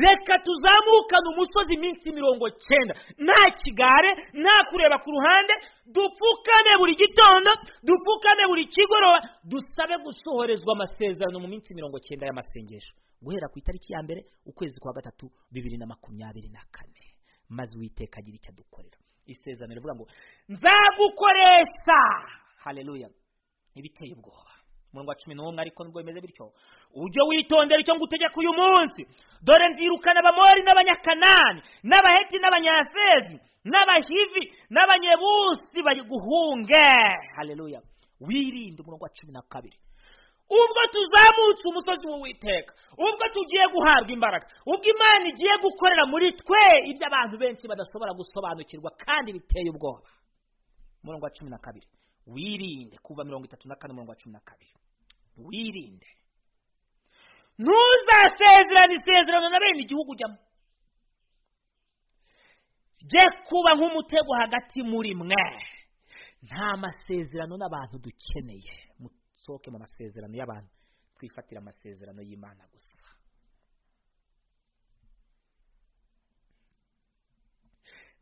reka tuzamukane umusozi iminsi mirongo cyenda nta kigare nta kureba ku ruhande dupfukame buri gitondo dupfukame buri kigoroba dusabe gusohorezwa amasezerano mu minsi mirongo cyenda y'amasengesho guhera ku itariki ya mbere ukwezi kwa gatatu bibiri na makumyabiri na kane maze uwiteka agira icyo adukorera isezerano rivuga ngo nzagukoresha hareruya ibiteye ubwoba umurongo wa cumi n'umwe ariko nubwo bimeze bityo ujye witondera icyo ngutegeka uyu munsi dore nzirukana abamori n'abanyakanani n'abaheti n'abanyafezi n'abahivi n'abanyebusi bayiguhunge hareruya wirinde umurongo wa cumi na kabiri ubwo tuzamutse umusozi w'uwiteka ubwo tugiye guhabwa imbaraga ubwo imana igiye gukorera muri twe ibyo abantu benshi badashobora gusobanukirwa kandi biteye ubwoba umurongo wa cumi na kabiri wirinde kuva mirongo itatu na kane umurongo wa cumi na kabiri wirinde ntuzasezerane isezerano na bene igihugu ujyamo jye kuba nk'umutego hagati muri mwe nta masezerano n'abantu dukeneye musohoke mu masezerano y'abantu twifatire amasezerano y'imana gusa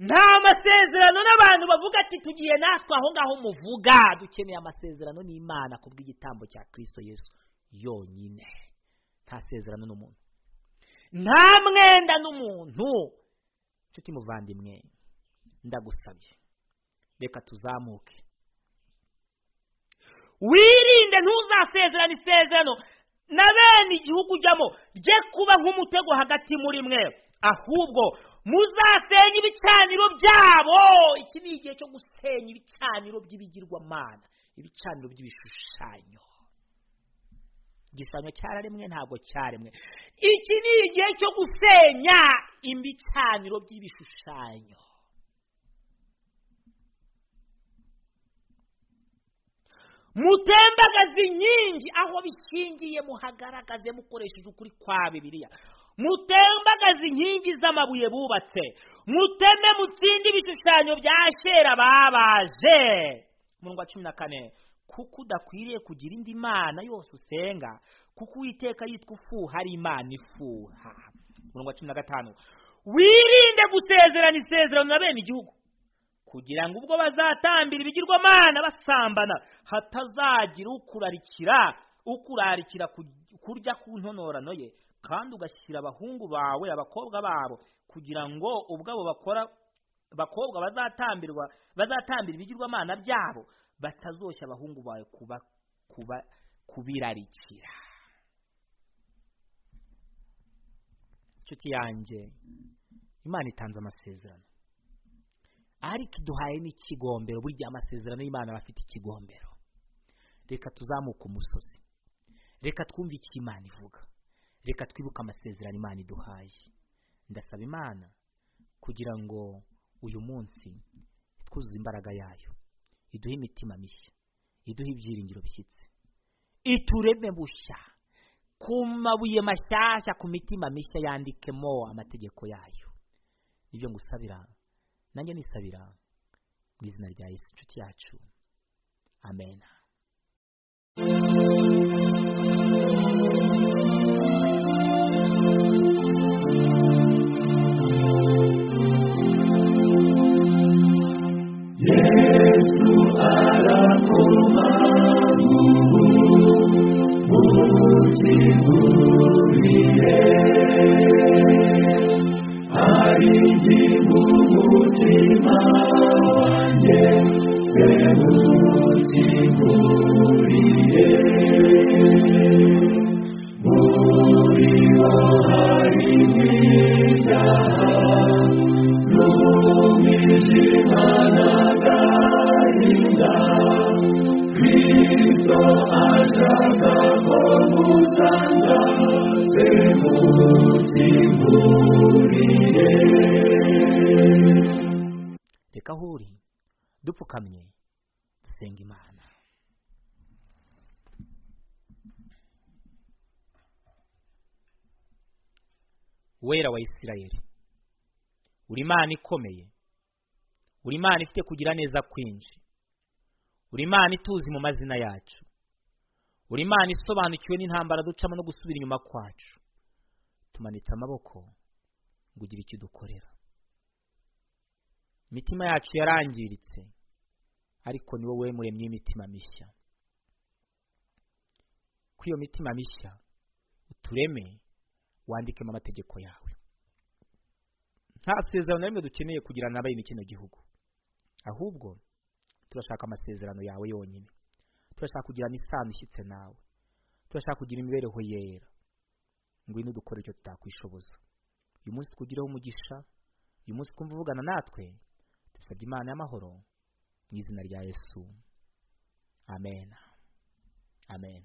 nta masezerano n'abantu bavuga ati tugiye natwe aho ngaho muvuga dukeneye amasezerano n'imana ku bw'igitambo cya kirisito yesu yonyine nta sezerano n'umuntu nta mwenda n'umuntu inshuti muvandimwe ndagusabye reka tuzamuke wirinde ntuzasezerane isezerano na bene igihugu ujyamo rye kuba nk'umutego hagati muri mwe ahubwo muzasenye ibicaniro byabo iki ni igihe cyo gusenya ibicaniro by'ibigirwamana ibicaniro by'ibishushanyo igishushanyo cyararemwe ntabwo cyaremwe iki ni igihe cyo gusenya ibicaniro by'ibishushanyo mutembagaze inkingi aho bishingiye muhagaragaze mukoresheje ukuri kwa bibiliya mutembagaze inkingi z'amabuye bubatse muteme mutsinde ibishushanyo bya kera babaje umurongo wa cumi na kane kuko udakwiriye kugira indi mana yose usenga kuko uwiteka yitwa ufuha ari imana ifuha umurongo wa cumi na gatanu wirinde gusezerana isezerano na bene igihugu kugira ngo ubwo bazatambira ibigirwamana basambana hatazagira ukurarikira ukurarikira kurya ku ntonorano ye kandi ugashyira abahungu bawe abakobwa babo kugira ngo ubwabo bakora bakobwa bazatambirwa bazatambira ibigirwamana byabo batazoshya abahungu bawe kuba kuba kubirarikira inshuti yanjye imana itanze amasezerano ariko iduhaye n'ikigombero buri gihe amasezerano y'imana aba afite ikigombero reka tuzamuke umusozi reka twumve icyo imana ivuga reka twibuke amasezerano imana iduhaye ndasaba imana kugira ngo uyu munsi twuzuze imbaraga yayo iduhe imitima mishya iduhe ibyiringiro bishyitse itureme bushya ku mabuye mashyashya ku mitima mishya yandikemo amategeko yayo nibyo ngusabira nanjye nisabira mu izina rya yesu inshuti yacu amena reka aho uri dupfukamye dusenga imana wera wa isirayeli uri imana ikomeye uri imana ifite kugira neza kwinshi uri imana ituzi mu mazina yacu uri imana isobanukiwe n'intambara ducamo no gusubira inyuma kwacu tumanitse amaboko ngo ugire icyo udukorera imitima yacu yarangiritse ariko ni wowe muremye imitima mishya kuri iyo mitima mishya utureme wandikemo amategeko yawe nta sezerano na rimwe dukeneye kugirana n'abari muri kino gihugu ahubwo turashaka amasezerano yawe yonyine turashaka kugirana isano ishyitse nawe turashaka kugira imibereho yera ngwino dukore icyo tutakwishoboza uyu munsi twugireho umugisha uyu munsi twumva uvugana natwe dusabye imana y'amahoro mu izina rya yesu amen amen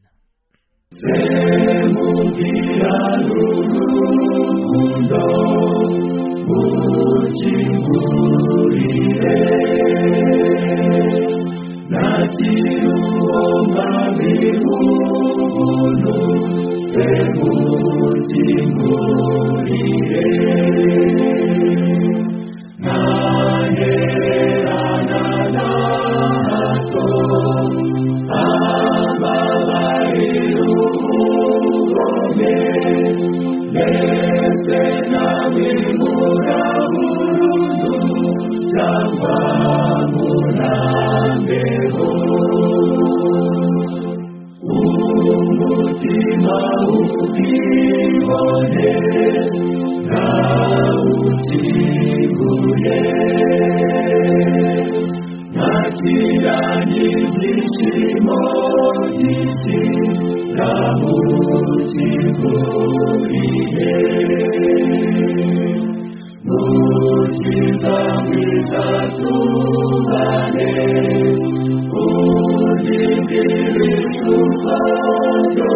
Thank you.